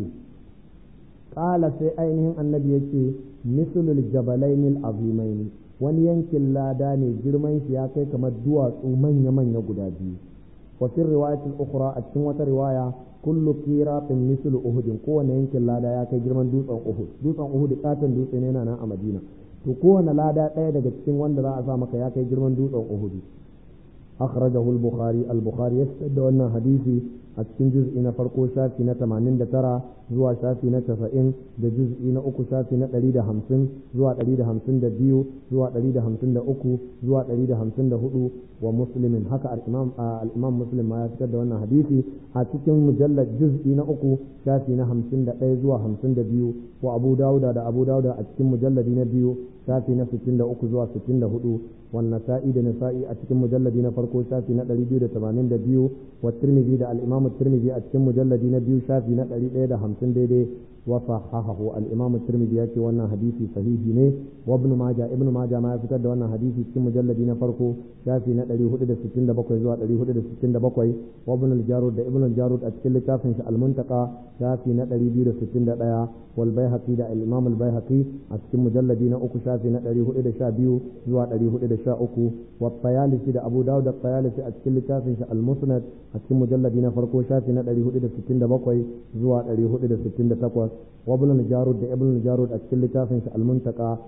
qala sai ainihin annabi yake mislul jabalain azimain wani yankin lada ne girman shi ya kai kamar duwatsu manya manya guda biyu wa fi riwayatil ukhra a cikin wata riwaya kullu qiratin mislu uhudin kowane yankin lada ya kai girman dutsen uhud dutsen uhud katon dutse ne yana nan a madina to kowane lada ɗaya daga cikin wanda za a sa maka ya kai girman dutsen uhud akhrajahu al-bukhari al-bukhari ya fitar da wannan hadisi a cikin juz'i na farko shafi na 89 zuwa shafi na 90 da juz'i na uku shafi na 150 zuwa 152 zuwa 153 zuwa 154 wa muslimin haka al-imam al-imam muslim ma ya fitar da wannan hadisi a cikin mujallad juz'i na uku shafi na 51 zuwa 52 wa abu dauda da abu dauda a cikin mujalladi na biyu shafi na 63 zuwa 64 والنسائي da nasa'i a cikin mujalladi na farko shafi na 282 wa tirmidhi da al-imam tirmidhi a cikin mujalladi na biyu shafi na 150 daidai wa sahahahu al-imam tirmidhi ya ce wannan hadisi sahihi ne wa ibn majah ibn majah ma ya fitar da wannan hadisi cikin mujalladi na farko shafi na 467 zuwa 467 wa ibn al-jarud da ibn al-jarud a cikin littafin shi al-muntaqa shafi na 261 wal baihaqi da al-imam al-baihaqi a cikin mujalladi na uku shafi na 412 zuwa 413 wa tayalisi da abu dawud da tayalisi a cikin littafin shi al-musnad a cikin mujalladi na farko shafi na 467 zuwa 468 wa ibn al-jarud da ibn al-jarud a cikin littafin shi al-muntaqa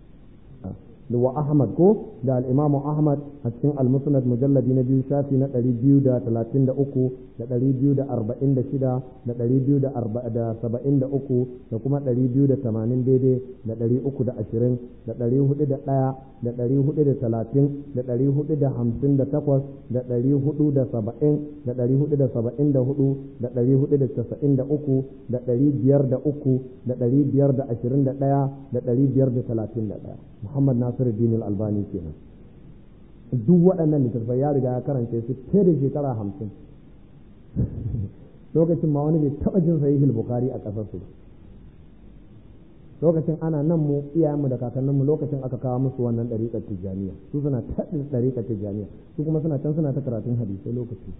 wa Ahmad ko da al-Imam Ahmad a cikin al-Musnad mujalladi na biyu shafi na 233 da 246 da 273 da kuma 280 daidai da 320 da 401 da 430 da 458 da 470 da 474 da 493 da 503 da 521 da 531 Muhammad Nasiruddin Al-Albani kenan duk waɗannan littattafai ya riga ya karance su fiye da shekara hamsin lokacin ma wani bai taɓa jin sahihul bukhari a ƙasar su lokacin ana nan mu iyayenmu da kakanninmu lokacin aka kawo musu wannan ɗariƙar tijjaniya su suna taɗin ɗariƙar tijjaniya su kuma suna can suna ta karatun hadisai lokaci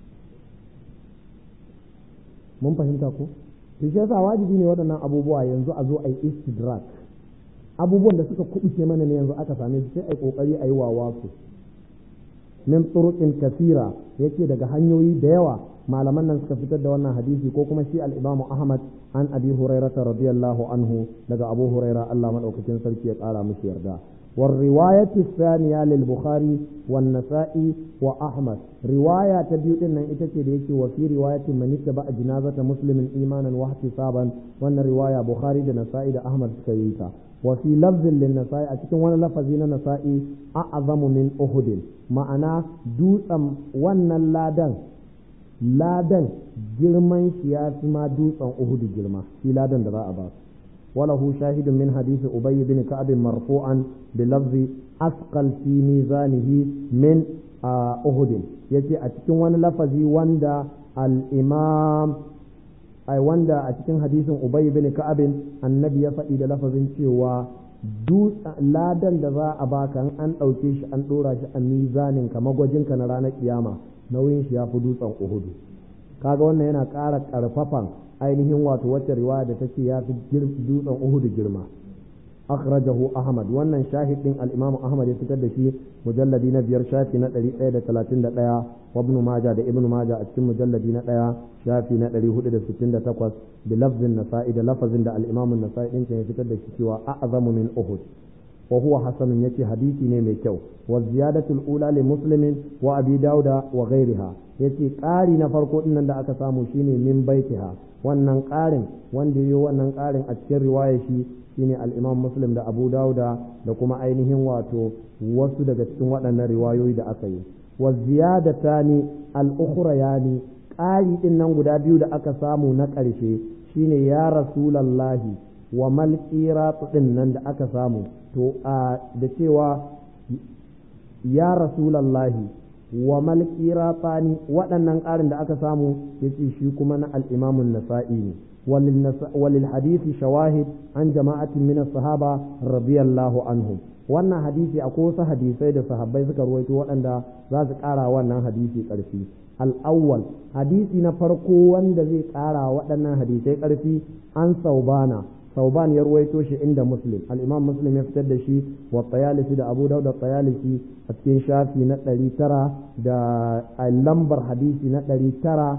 mun fahimta ko to shi yasa wajibi ne waɗannan abubuwa yanzu a zo a yi istidrak abubuwan da suka kubuce mana ne yanzu aka same su sai ai kokari ayi wawa su min turuqin kasira yace daga hanyoyi da yawa malaman nan suka fitar da wannan hadisi ko kuma shi al-Imam Ahmad an Abi Hurairah radiyallahu anhu daga Abu Hurairah Allah madaukakin sarki ya kara mishi yarda والرواية الثانية للبخاري والنسائي وأحمد رواية تبيو إن إتتي ديكي وفي رواية من اتبع جنازة مسلم إيمانا واحتسابا وأن رواية بخاري والنسائي دا أحمد سكيتا وفي لفظ للنسائي أتكن وانا لفظين النسائي أعظم من أهد معنا دوسا وانا لادن ladan girman shi ya fi ma dutsen uhudu girma shi ladan da za a ba su وله شاهد من حديث أبي بن كعب مرفوعا بلفظ أثقل في ميزانه من أهد يجي أتكن وانا لفظي واندا الإمام أي واندا أتكن حديث أبي بن كعب النبي يفعل لفظ شوى dutse ladan da za a baka an ɗauke shi an ɗora shi a mizanin ka magwajinka na ranar kiyama nauyin shi ya fi dutsen uhudu kaga wannan yana ƙara ƙarfafan ainihin wato wacce riwaya da take ya fi dutsen Uhudu girma akhrajahu Ahmad wannan shahid din al-Imam Ahmad ya fitar da shi mujalladi na biyar shafi na 131 wa Ibn Majah da Ibn Majah a cikin mujalladi na ɗaya shafi na 468 bi lafzin Nasa'i da lafazin da al-Imam Nasa'i din ya fitar da shi cewa a'zamu min Uhud wa huwa hasanun yace hadisi ne mai kyau wa ziyadatul ula li muslimin wa abi dauda wa ghairiha yace ƙari na farko dinnan da aka samu shine min baitiha wannan ƙarin wanda yi wannan ƙarin a cikin riwaya shi shine al-Imam Muslim da Abu Dawuda da kuma ainihin wato wasu daga cikin waɗannan riwayoyi da aka yi wa ziyadatani al-ukhrayani ƙari din nan guda biyu da aka samu na ƙarshe shine ya rasulallahi wa mal din nan da aka samu to a da cewa ya rasulallahi wa mal tsani waɗannan ƙarin da aka samu yace shi kuma na al-imamun nasa'i ne وللحديث شواهد عن جماعة من الصحابة رضي الله عنهم wannan hadisi akwai wasu hadisai da sahabbai suka ruwaito waɗanda za su ƙara wannan hadisi ƙarfi al'awwal hadisi na farko wanda zai ƙara waɗannan hadisai ƙarfi an saubana sauban ya ruwaito shi inda muslim al'imam muslim ya fitar da shi wa tsayalisi da abu dauda tsayalisi a cikin shafi na ɗari tara da lambar hadisi na ɗari tara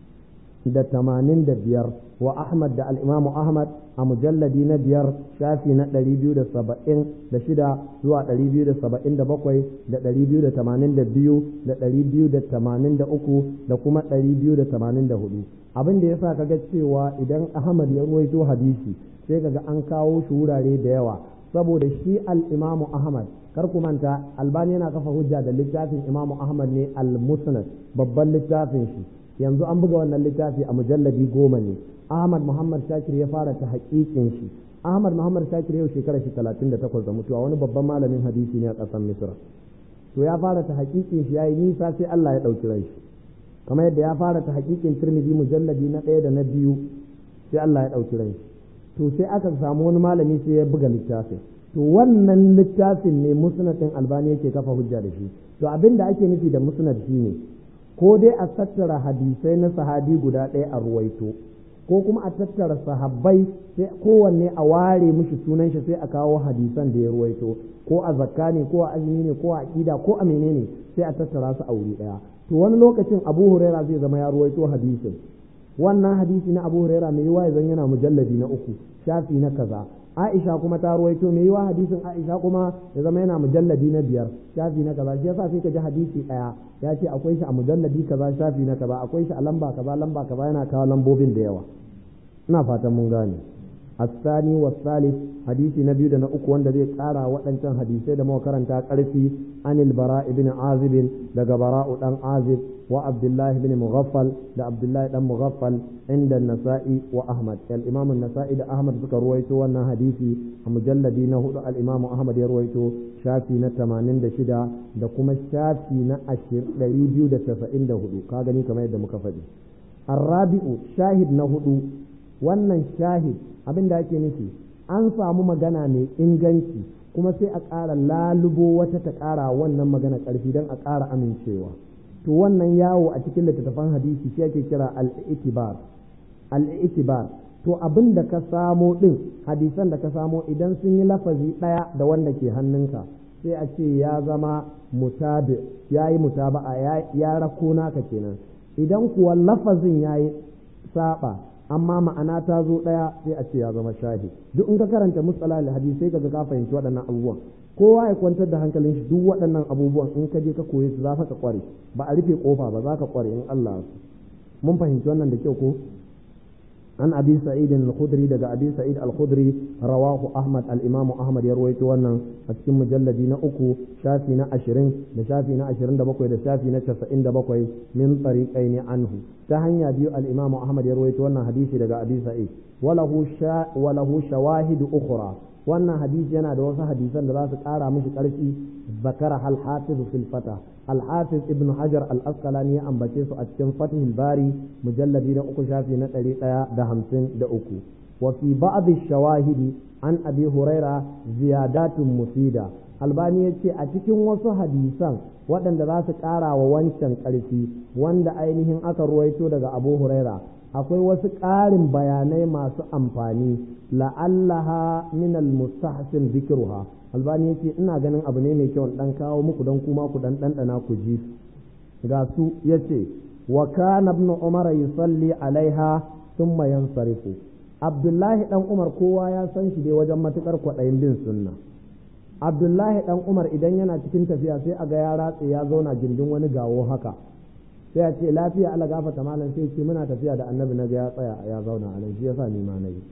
da tamanin da biyar wa ahmad da al'imamu ahmad a mujalladi na biyar shafi na ɗari biyu da saba'in da shida zuwa ɗari biyu da saba'in da bakwai da ɗari biyu da tamanin da biyu da ɗari biyu da tamanin da uku da kuma ɗari biyu da tamanin da hudu abin da ya sa kaga cewa idan ahmad ya ruwaito hadisi sai kaga an kawo shi wurare da yawa saboda shi al-imamu ahmad kar ku manta albani yana kafa hujja da littafin imamu ahmad ne al-musnad babban littafin shi yanzu an buga wannan littafi a mujalladi goma ne ahmad muhammad shakir ya fara ta haƙiƙin shi ahmad muhammad shakir yau shekara shi talatin da takwas da mutuwa wani babban malamin hadisi ne a ƙasar misra to ya fara ta haƙiƙin shi ya yi nisa sai allah ya ɗauki rai shi kamar yadda ya fara ta haƙiƙin tirmidhi mujalladi na ɗaya da na biyu sai allah ya ɗauki rai shi to sai aka samu wani malami sai ya buga littafin to wannan littafin ne musnad ɗin albani yake kafa hujja da shi to abin da ake nufi da musnad shine ko dai a tattara hadisai na sahabi guda ɗaya a ruwaito ko kuma a tattara sahabbai sai kowanne a ware mishi sunan shi sai a kawo hadisan da ya ruwaito ko a zakka ne ko a azumi ne ko a aqida ko a menene sai a tattara su a wuri ɗaya to wani lokacin abu huraira zai zama ya ruwaito hadisin wannan hadisi na abu huraira mai yiwa zan yana mujalladi na uku shafi na kaza aisha kuma ta ruwaito mai yiwa hadisin aisha kuma ya zama yana mujalladi na biyar shafi na kaza shi yasa sai ka ji hadisi daya ya ce akwai shi a mujalladi kaza shafi na kaza akwai shi a lamba kaza lamba kaza yana kawo lambobin da yawa ina fatan mun gane الثاني والثالث حديث نبي دنا uku wanda zai kara waɗancan hadisai da muka karanta ƙarfi an al-bara ibn azib daga bara'u dan azib wa abdullah ibn mughaffal da abdullah dan mughaffal inda nasai wa ahmad al-imam an-nasa'i da ahmad suka ruwaito wannan hadisi a mujalladi na hudu al-imam ahmad ya ruwaito shafi na 86 da kuma shafi na 294 ka gani kamar yadda muka faɗi الرابع شاهد نهدو wannan shahid abin da ake nufi an samu magana mai inganci kuma sai a ƙara lalubo wata ta ƙara wannan magana ƙarfi don a ƙara amincewa to wannan yawo a cikin littattafan hadisi shi ake kira al-itibar al-itibar to abin da ka samo ɗin hadisan da ka samo idan sun yi lafazi ɗaya da wanda ke hannunka sai a ce ya zama mutabi ya yi mutaba'a ya rako naka kenan idan kuwa lafazin ya yi saba amma ma'ana ta zo ɗaya sai a ce ya zama shahi duk in ka karanta musala hadisi sai kaga ka fahimci waɗannan abubuwan kowa ya kwantar da hankalin shi duk waɗannan abubuwan in ka je ka koye su za ka kware ba a rufe kofa ba za ka kware in Allah mun fahimci wannan da kyau ko an abi sa'id al-khudri daga abi sa'id al-khudri rawahu ahmad al-imam ahmad ya rawaito wannan a cikin mujalladi na uku shafi na 20 da shafi na 27 da shafi na 97 min tariqaini anhu ta hanya biyu al-imam ahmad ya rawaito wannan hadisi daga abi sa'id walahu sha walahu shawahid ukhra wannan hadisi yana da wasu hadisan da za su kara mishi karfi zakara hal hafiz fil fatah الحافظ ابن حجر الأسقلاني أن بكيس أتكن فتح الباري مجلد أكو شافي نتري دا همسن دا أكو وفي بعض الشواهد عن أبي هريرة زيادات مفيدة albani ya ce a cikin wasu hadisan waɗanda za su ƙara wa wancan ƙarfi wanda ainihin aka ruwaito daga abu huraira akwai wasu ƙarin bayanai masu amfani la'allaha min al-mustahsin zikruha albani yace ina ganin abu ne mai kyau dan kawo muku dan kuma ku dan dandana ku ji ga su yace wa kana ibn umar yusalli alaiha thumma yansarifu abdullahi dan umar kowa ya san shi dai wajen matukar kwaɗayin bin sunna abdullahi dan umar idan yana cikin tafiya sai a ga ya ratse ya zauna gindin wani gawo haka sai a ce lafiya ala gafata malam sai ce muna tafiya da annabi na ga ya tsaya ya zauna a nan shi yasa ni ma nayi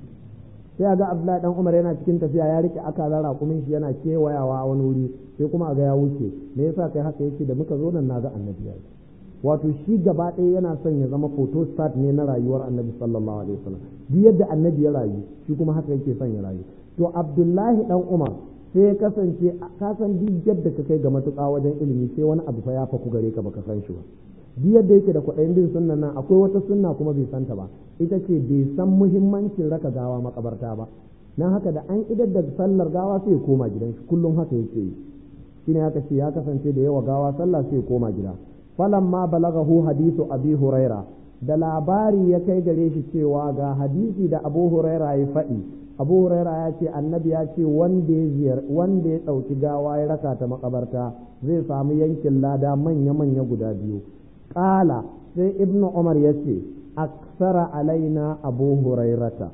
sai a ga abdullahi dan umar yana cikin tafiya ya rike akalar raƙumin shi yana kewayawa a wani wuri sai kuma a ga ya wuce me yasa kai haka yake da muka zo nan na ga annabi ya wato shi gaba ɗaya yana son ya zama photo start ne na rayuwar annabi sallallahu alaihi wasallam duk yadda annabi ya rayu shi kuma haka yake son ya rayu to abdullahi dan umar sai ya kasance ka san duk yadda ka kai ga matuƙa wajen ilimi sai wani abu fa ya faku gare ka baka san shi ba duk yadda yake da kwaɗayin bin sunnan nan akwai wata sunna kuma bai santa ba ita ce bai san muhimmancin raka gawa makabarta ba nan haka da an idar da sallar gawa sai ya koma gidan shi kullum haka yake yi shine haka ce ya kasance da yawa gawa sallah sai ya koma gida falamma balagahu hadithu abi huraira da labari ya kai gare shi cewa ga hadisi da abu huraira ya faɗi abu huraira ya ce annabi ya ce wanda ya ziyar wanda ya ɗauki gawa ya raka ta makabarta zai samu yankin lada manya-manya guda biyu ƙala sai ibnu umar ya ce aksara alaina abu hurairata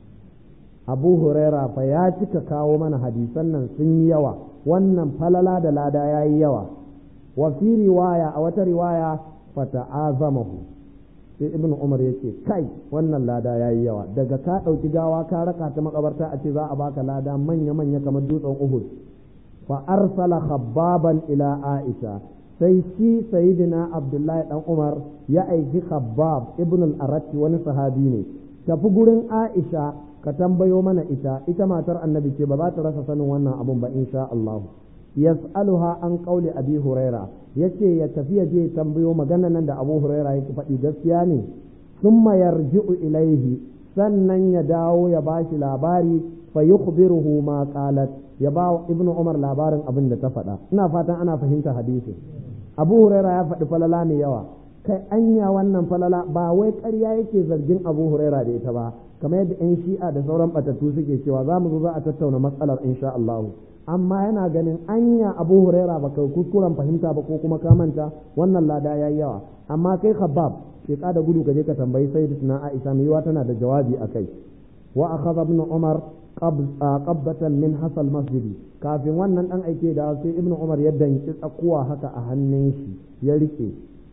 abu huraira fa ya cika kawo mana hadisan nan sun yi yawa wannan falala da lada ya yi yawa wa fi riwaya a wata riwaya fata'azamahu sai ibnu umar ya ce kai wannan lada ya yi yawa daga ka ɗauki gawa ka raka ta makabarta a ce za a baka lada manya-manya kamar dutsen uhud fa arsala khabbaban ila aisha sai shi sayidina abdullahi dan umar ya aiki khabbab ibn al-aratti wani sahabi ne tafi gurin aisha ka tambayo mana ita ita matar annabi ce ba za ta rasa sanin wannan abun ba insha Allah yas'aluha an qauli abi huraira yace ya tafi ya je tambayo magana nan da abu huraira yake faɗi gaskiya ne thumma yarji'u ilaihi sannan ya dawo ya bashi labari fa yukhbiruhu ma qalat ya ba ibnu umar labarin abin da ta faɗa ina fatan ana fahimta hadisi abu huraira ya faɗi falala mai yawa kai anya wannan falala ba wai ƙarya yake zargin abu huraira da ita ba kamar yadda 'yan shi'a da sauran batattu suke cewa za mu zo za a tattauna matsalar insha Allah amma yana ganin anya abu huraira ba kai kuskuren fahimta ba ko kuma ka manta wannan lada yayi yawa amma kai khabbab ke da gudu ka je ka tambayi sayyidatina Aisha mai yiwa tana da jawabi akai wa akhadha ibn Umar qabbatan min hasal masjidi kafin wannan dan aike da sai ibn Umar ya danki tsakuwa haka a hannun shi ya rike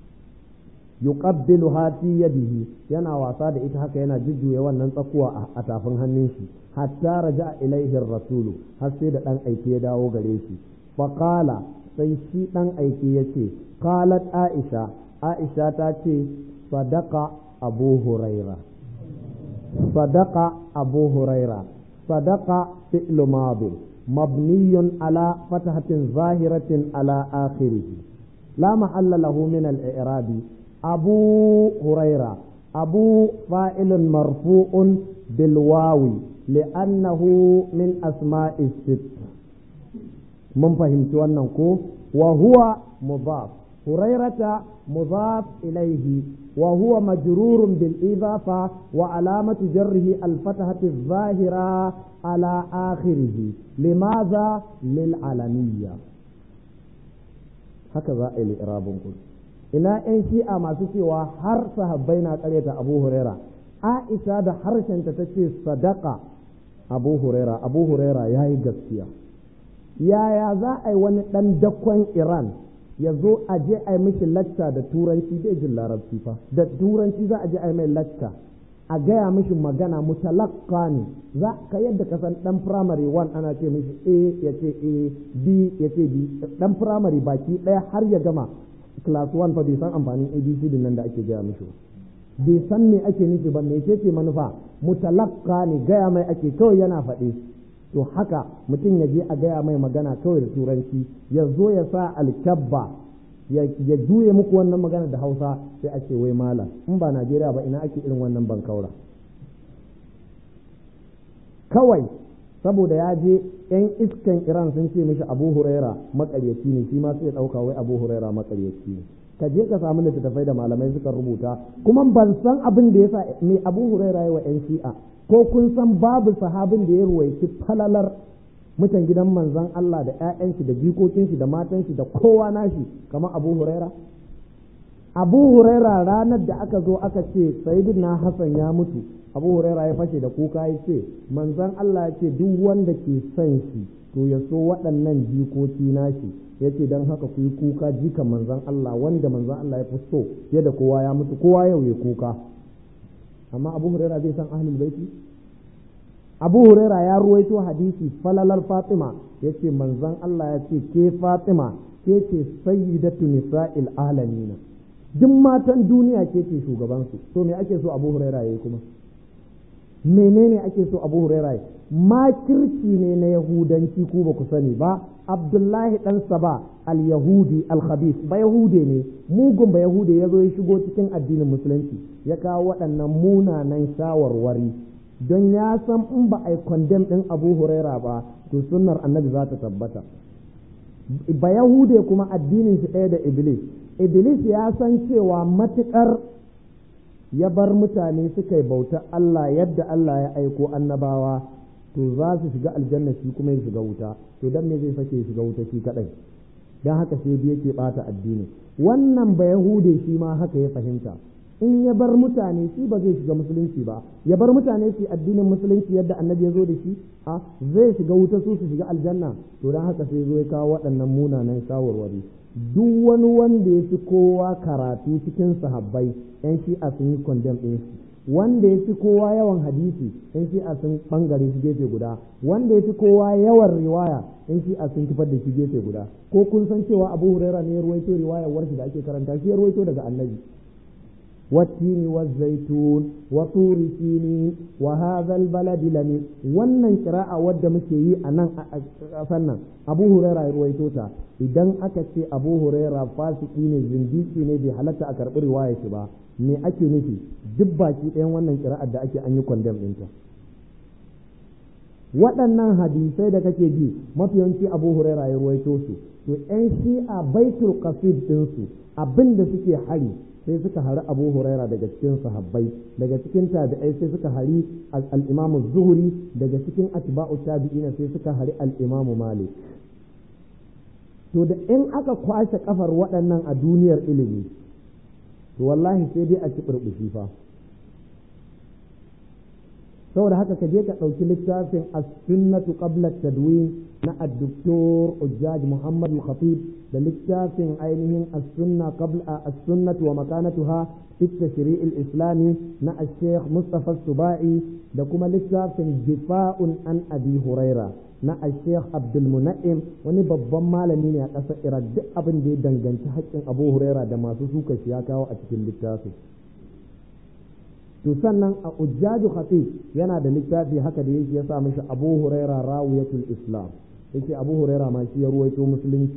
yuqabbilu fi yadihi yana wasa da ita haka yana jujjuya wannan tsakuwa a tafin hannun shi hatta raja ilaihi rasulu har sai da dan aike ya dawo gare shi fa qala sai shi dan aike yace qalat aisha aisha ta ce sadaqa abu huraira sadaqa abu huraira sadaqa fi'lu madi مبني على فتحة ظاهرة على آخره لا محل له من الإعراب أبو هريرة أبو فاعل مرفوع بالواو لأنه من أسماء الست من فهمت أنه وهو مضاف هريرة مضاف إليه وهو مجرور بالإضافة وعلامة جره الفتحة الظاهرة على آخره لماذا للعلمية هكذا الإعراب كله ina 'yan shi'a masu cewa har sahabbai na karyata abu huraira aisha da harshenta ta ce sadaka abu huraira abu huraira ya yi gaskiya yaya za a yi wani ɗan dakon iran ya zo a je a yi mishi lacca da turanci bai jin larabci fa da turanci za a je a yi mai lacca a gaya mishi magana mutalakka ne za ka yadda ka san dan primary one ana ce mishi a ya ce a b ya ce b dan primary baki ɗaya har ya gama class 1 fa bai san amfanin abc din nan da ake gaya mishi bai san me ake nufi ba me ce manufa mutalakka ne gaya mai ake kawai yana faɗi to haka mutum ya je a gaya mai magana kawai da turanci ya zo ya sa alkyabba ya juye muku wannan magana da hausa sai a ce wai malam in ba najeriya ba ina ake irin wannan bankaura kawai saboda ya je yan iskan iran sun ce mishi abu huraira makaryaci ne shi ma sai ya ɗauka wai abu huraira makaryaci ne ka je ka samu littattafai da malamai suka rubuta kuma ban san abin da yasa me abu huraira ya wa yan shi'a ko kun san babu sahabin da ya ruwaici falalar mutan gidan manzon Allah da ƴaƴan shi da jikokin shi da matan shi da kowa nashi kamar abu huraira abu huraira ranar da aka zo aka ce sayyidina hasan ya mutu abu huraira ya fashe da kuka ya ce manzon Allah ya ce duk wanda ke son shi to ya so waɗannan jikoki nashi ya ce don haka ku yi kuka jikan manzon Allah wanda manzon Allah ya fi so yadda kowa ya mutu kowa yau ya kuka amma abu huraira zai san ahlul baiti abu huraira ya ruwaito hadisi falalar fatima ya ce manzon Allah ya ce ke fatima ke ce sayyidatu nisa'il alamina duk matan duniya ke ce shugabansu to me ake so abu huraira ya yi kuma menene ake so abu huraira makirci ne na yahudanci ku ba ku sani ba abdullahi dan saba al-yahudi al-khabith ba yahude ne mugun ba yahude ya zo ya shigo cikin addinin musulunci ya kawo waɗannan munanan shawarwari don ya san in ba a yi kwandem ɗin abu huraira ba to sunnar annabi za ta tabbata ba yahude kuma addinin shi ɗaya da iblis iblis ya san cewa matuƙar ya bar mutane suka yi bauta Allah yadda Allah ya aiko annabawa to za su shiga aljanna shi kuma ya shiga wuta to dan me zai sake shiga wuta shi kadai dan haka sai biye ke bata addini wannan ba yahude shi ma haka ya fahimta in ya bar mutane shi ba zai shiga musulunci ba ya bar mutane su addinin musulunci yadda annabi ya zo da shi a zai shiga wuta su su shiga aljanna to dan haka sai zo ya kawo waɗannan munanan shawarwari duk wani wanda ya fi kowa karatu cikin sahabbai yan shi'a sun yi condemn ɗin shi wanda ya fi kowa yawan hadisi yan shi'a sun bangare shi gefe guda wanda ya fi kowa yawan riwaya yan shi'a sun kifar da shi gefe guda ko kun san cewa abu huraira ne ya ruwaito riwayar warshi da ake karanta shi ya ruwaito daga annabi والتين والزيتون وطور سينين وهذا البلد لمن wannan kira'a wadda muke yi a nan a sannan abu huraira ya ruwaito ta idan aka ce abu huraira fasiki ne zindiki ne bai halatta a karɓi riwaya shi ba me ake nufi duk baki ɗayan wannan kira'ar da ake an yi kwandam ɗinta waɗannan hadisai da kake ji mafiyanci abu huraira ya ruwaito su to 'yan shi'a baitul qasid ɗinsu abin da suke hari sai suka hari abu huraira daga cikin sahabbai daga cikin tabi'ai sai suka hari al-imamu zuhuri daga cikin atba'u tabi'ina sai suka hari al-imamu malik to da in aka kwashe kafar waɗannan a duniyar ilimi to wallahi sai dai a ci burbushi fa saboda haka ka je ka ɗauki littafin as-sunnatu qabla tadwin na ad-doktor Ujjaj Muhammad al-Khatib da littafin ainihin as-sunna qabla as-sunnatu wa makanatuha fi tashri' al-islami na al-Sheikh Mustafa Subai da kuma littafin Difa'un an Abi Huraira na al-Sheikh Abdul Muna'im wani babban malami ne a ƙasar Iraq duk abin da ya danganci haƙƙin Abu Huraira da masu suka shi ya kawo a cikin littafin to sannan a ujjaju khatib yana da littafi haka da yake ya sa mishi Abu Huraira rawiyatul Islam yake Abu Huraira ma shi ya ruwaito musulunci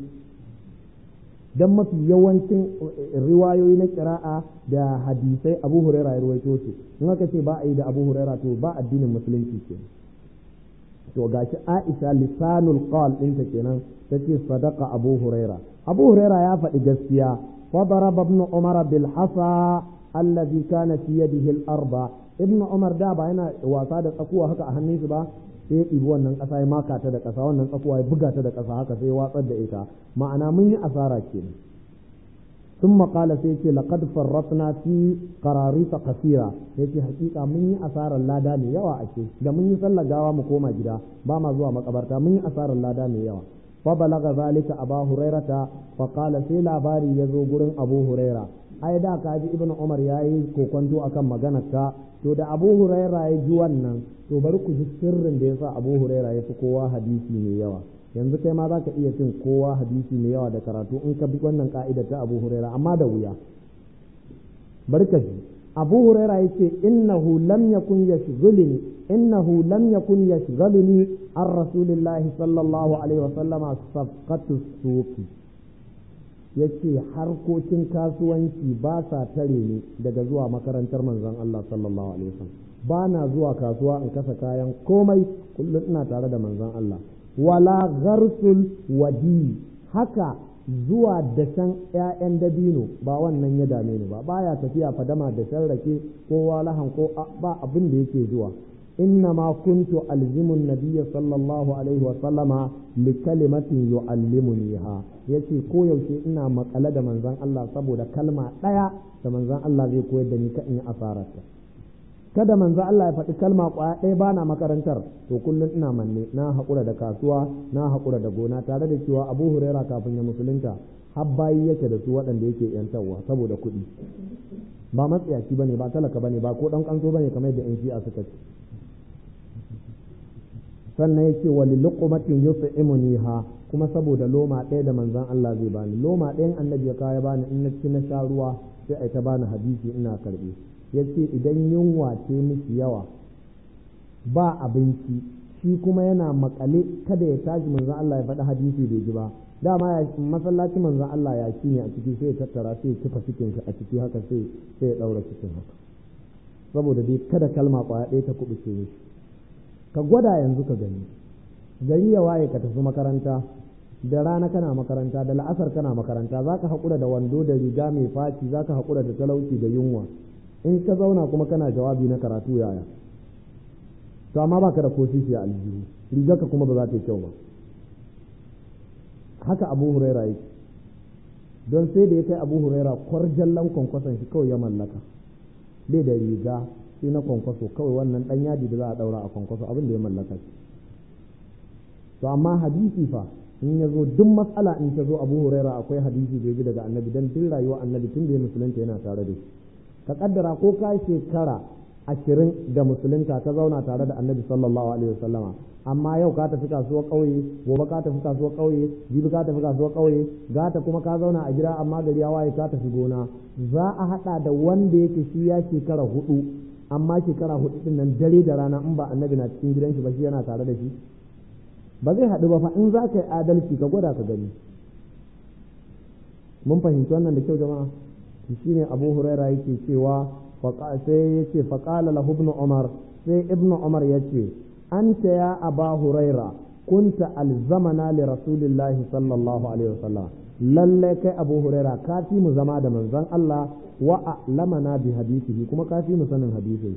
dan mafi yawancin riwayoyi na kira'a da hadisai Abu Huraira ya ruwaito su in aka ce ba a yi da Abu Huraira to ba addinin musulunci ke to gashi Aisha lisanul qal ɗinta kenan tace sadaqa Abu Huraira Abu Huraira ya faɗi gaskiya fa daraba ibn Umar bil hasa allazi kana fi yadihi al-arba ibnu umar da ba yana wasa da tsakuwa haka a hannun shi ba sai ya ɗibi wannan ƙasa ya maka ta da ƙasa wannan tsakuwa ya buga ta da ƙasa haka sai ya watsar da ita ma'ana mun yi asara kenan ثم قال سيتي لقد فرطنا في قراريط كثيرة يتي حقيقة من أثار الله داني يوا أشي da mun yi sallar gawa mu koma gida ba ma zuwa makabarta mun yi asarar lada mai yawa فبلغ ذلك أبا هريرة فقال سي labari yazo gurin Abu Huraira ai da ka ji Ibn Umar yayi kokonto akan maganar ka to da Abu Huraira ya ji wannan to bari ku ji sirrin da yasa Abu Huraira ya fi kowa hadisi mai yawa yanzu kai ma zaka iya cin kowa hadisi mai yawa da karatu in ka bi wannan ka'ida ta Abu Huraira amma da wuya barka ji Abu Huraira yace innahu lam yakun yashghuluni innahu lam yakun yashghuluni an rasulillahi sallallahu alaihi wasallama safqatu suqi yace harkokin kasuwanci ba sa tare ni daga zuwa makarantar manzon Allah sallallahu alaihi wasallam ba na zuwa kasuwa in kasa kayan komai kullum ina tare da manzon Allah wala gharsul wadi haka zuwa dashen ‘ya'yan dabino ba wannan ya dame ni ba baya tafiya fadama da rake ko walahan ko ba abin da yake zuwa inna ma kuntu alzimun nabiyya sallallahu alaihi wa sallama li kalimatin yu'allimuniha yace ko yaushe ina makale da manzon Allah saboda kalma ɗaya da manzon Allah zai koyar da ni ka in yi asararta kada manzo Allah ya faɗi kalma ƙwaya ɗaya ba na makarantar to kullum ina manne na haƙura da kasuwa na haƙura da gona tare da cewa abu huraira kafin ya musulunta har bayi yake da su waɗanda yake yantarwa saboda kuɗi ba matsiyaci bane ba talaka bane ba ko ɗan ƙanso bane kamar yadda 'yan shi'a suka ce sannan ya ce wali luqmatin yut'imuniha kuma saboda loma ɗaya da manzon Allah zai bani loma ɗayan annabi ya kaya bani in na ci na sha ruwa sai ai ta bani hadisi ina karɓi ya ce idan yunwa ce miki yawa ba abinci shi kuma yana makale kada ya tashi manzon Allah ya faɗi hadisi bai ji ba dama ya masallaci manzon Allah ya ci ne a ciki sai ya tattara sai ya kifa cikin a ciki haka sai sai ya daura cikin haka saboda dai kada kalma kwaya ɗaya ta kubuce mishi ka gwada yanzu ka gani gari ya waye ka tafi makaranta da rana kana makaranta da la'asar kana makaranta za ka haƙura da wando da riga mai faci za ka haƙura da talauci da yunwa in ka zauna kuma kana jawabi na karatu yaya to amma baka da kosisi a aljihu rigarka kuma ba za ta yi kyau ba haka abu huraira yake don sai da ya kai abu huraira kwarjallan kwankwason shi kawai ya mallaka bai da riga sai na kwankwaso kawai wannan dan yadi da za a daura a kwankwaso abin da ya mallaka shi to amma hadisi fa in ya zo duk matsala in ta zo abu huraira akwai hadisi da bi daga annabi don duk rayuwa annabi tun da ya musulunta yana tare da shi ka kaddara ko ka shekara ashirin da musulunta ka zauna tare da annabi sallallahu alaihi wasallama amma yau ka tafi kasuwar ƙauye gobe ka tafi kasuwar ƙauye jibi ka tafi kasuwar ƙauye gata kuma ka zauna a gida amma gari ya waye ka tafi gona za a haɗa da wanda yake shi ya shekara hudu amma shekara hudu din nan dare da rana in ba annabi na cikin gidan shi ba shi yana tare da shi ba zai haɗu ba fa in za ka yi adalci ka gwada ka gani mun fahimci wannan da kyau jama'a shi ne abu huraira yake cewa sai ya ce faƙala lahu ibn umar sai ibn umar ya ce anta ya aba huraira kunta alzamana li rasulillahi sallallahu alaihi wasallam lallai kai abu huraira ka fi mu zama da manzon Allah wa a'lamana bi hadisihi kuma ka fi mu sanin hadisi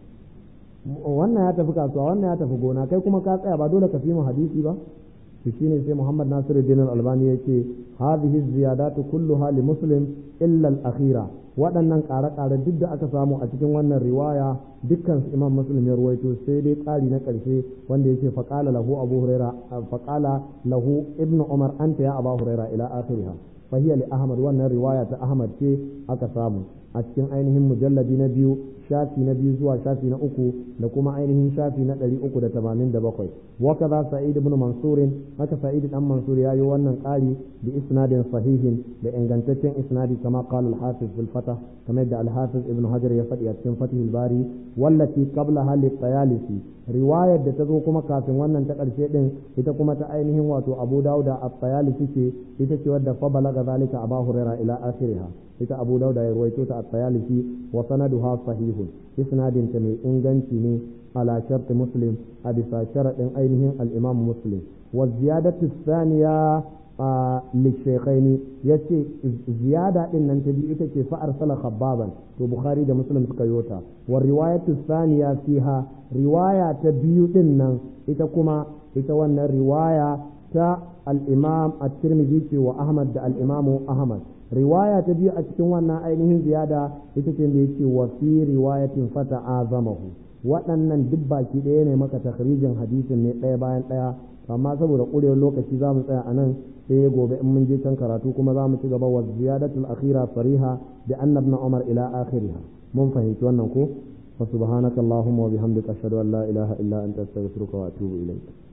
wannan ya tafi kasuwa wannan ya tafi gona kai kuma ka tsaya ba dole ka fi mu hadisi ba shi shine sai Muhammad Nasiruddin Al-Albani yake hadhihi ziyadatu kulluha li muslim illa al-akhira waɗannan ƙare-ƙare duk da aka samu a cikin wannan riwaya dukkan su Imam Muslim ya ruwaito sai dai ƙari na ƙarshe wanda yake faqala lahu Abu Huraira faqala lahu Ibn Umar anta ya Abu Huraira ila akhiriha fa hiya li Ahmad wannan riwaya ta Ahmad ce aka samu a cikin ainihin mujalladi na biyu shafi na biyu zuwa shafi na uku da kuma ainihin shafi na ɗari uku da tamanin da bakwai waka za sa'id ibn mansurin haka sa'id dan mansur ya yi wannan ƙari da isnadin sahihin da ingantaccen isnadi kama qala al-hafiz bil fatah kamar da al-hafiz ibn hajar ya faɗi a cikin fatihul bari wallati qabla hali tayalisi riwayar da ta zo kuma kafin wannan ta ƙarshe din ita kuma ta ainihin wato abu dauda at-tayalisi ce ita ce wadda fa balaga zalika abu hurairah ila akhiriha ita abu dauda ya ruwaito ta at-tayalisi wa sanaduha sahihun isnadin ta mai inganci ne ala shart muslim a bisa sharadin ainihin al-imam muslim wa ziyadatu thaniya lishaykhaini yace ziyada din nan ta biyu ita ce fa arsala khabbaban to bukhari da muslim suka yota wa riwayatu thaniya fiha riwaya ta biyu din nan ita kuma ita wannan riwaya ta al-imam at-tirmidhi ce wa ahmad da al-imam ahmad riwaya ta biyu a cikin wannan ainihin ziyada ita ce da yake wa fi riwayatin fata azamahu waɗannan duk baki ɗaya ne maka takhrijin hadisin ne ɗaya bayan ɗaya amma saboda ƙurewar lokaci za mu tsaya a nan sai gobe in mun je can karatu kuma za mu ci gaba wa ziyadatul akhira sariha bi anna ibn umar ila akhiriha mun fahimci wannan ko fa subhanakallahumma wa bihamdika ashhadu an la ilaha illa anta astaghfiruka wa atubu ilayk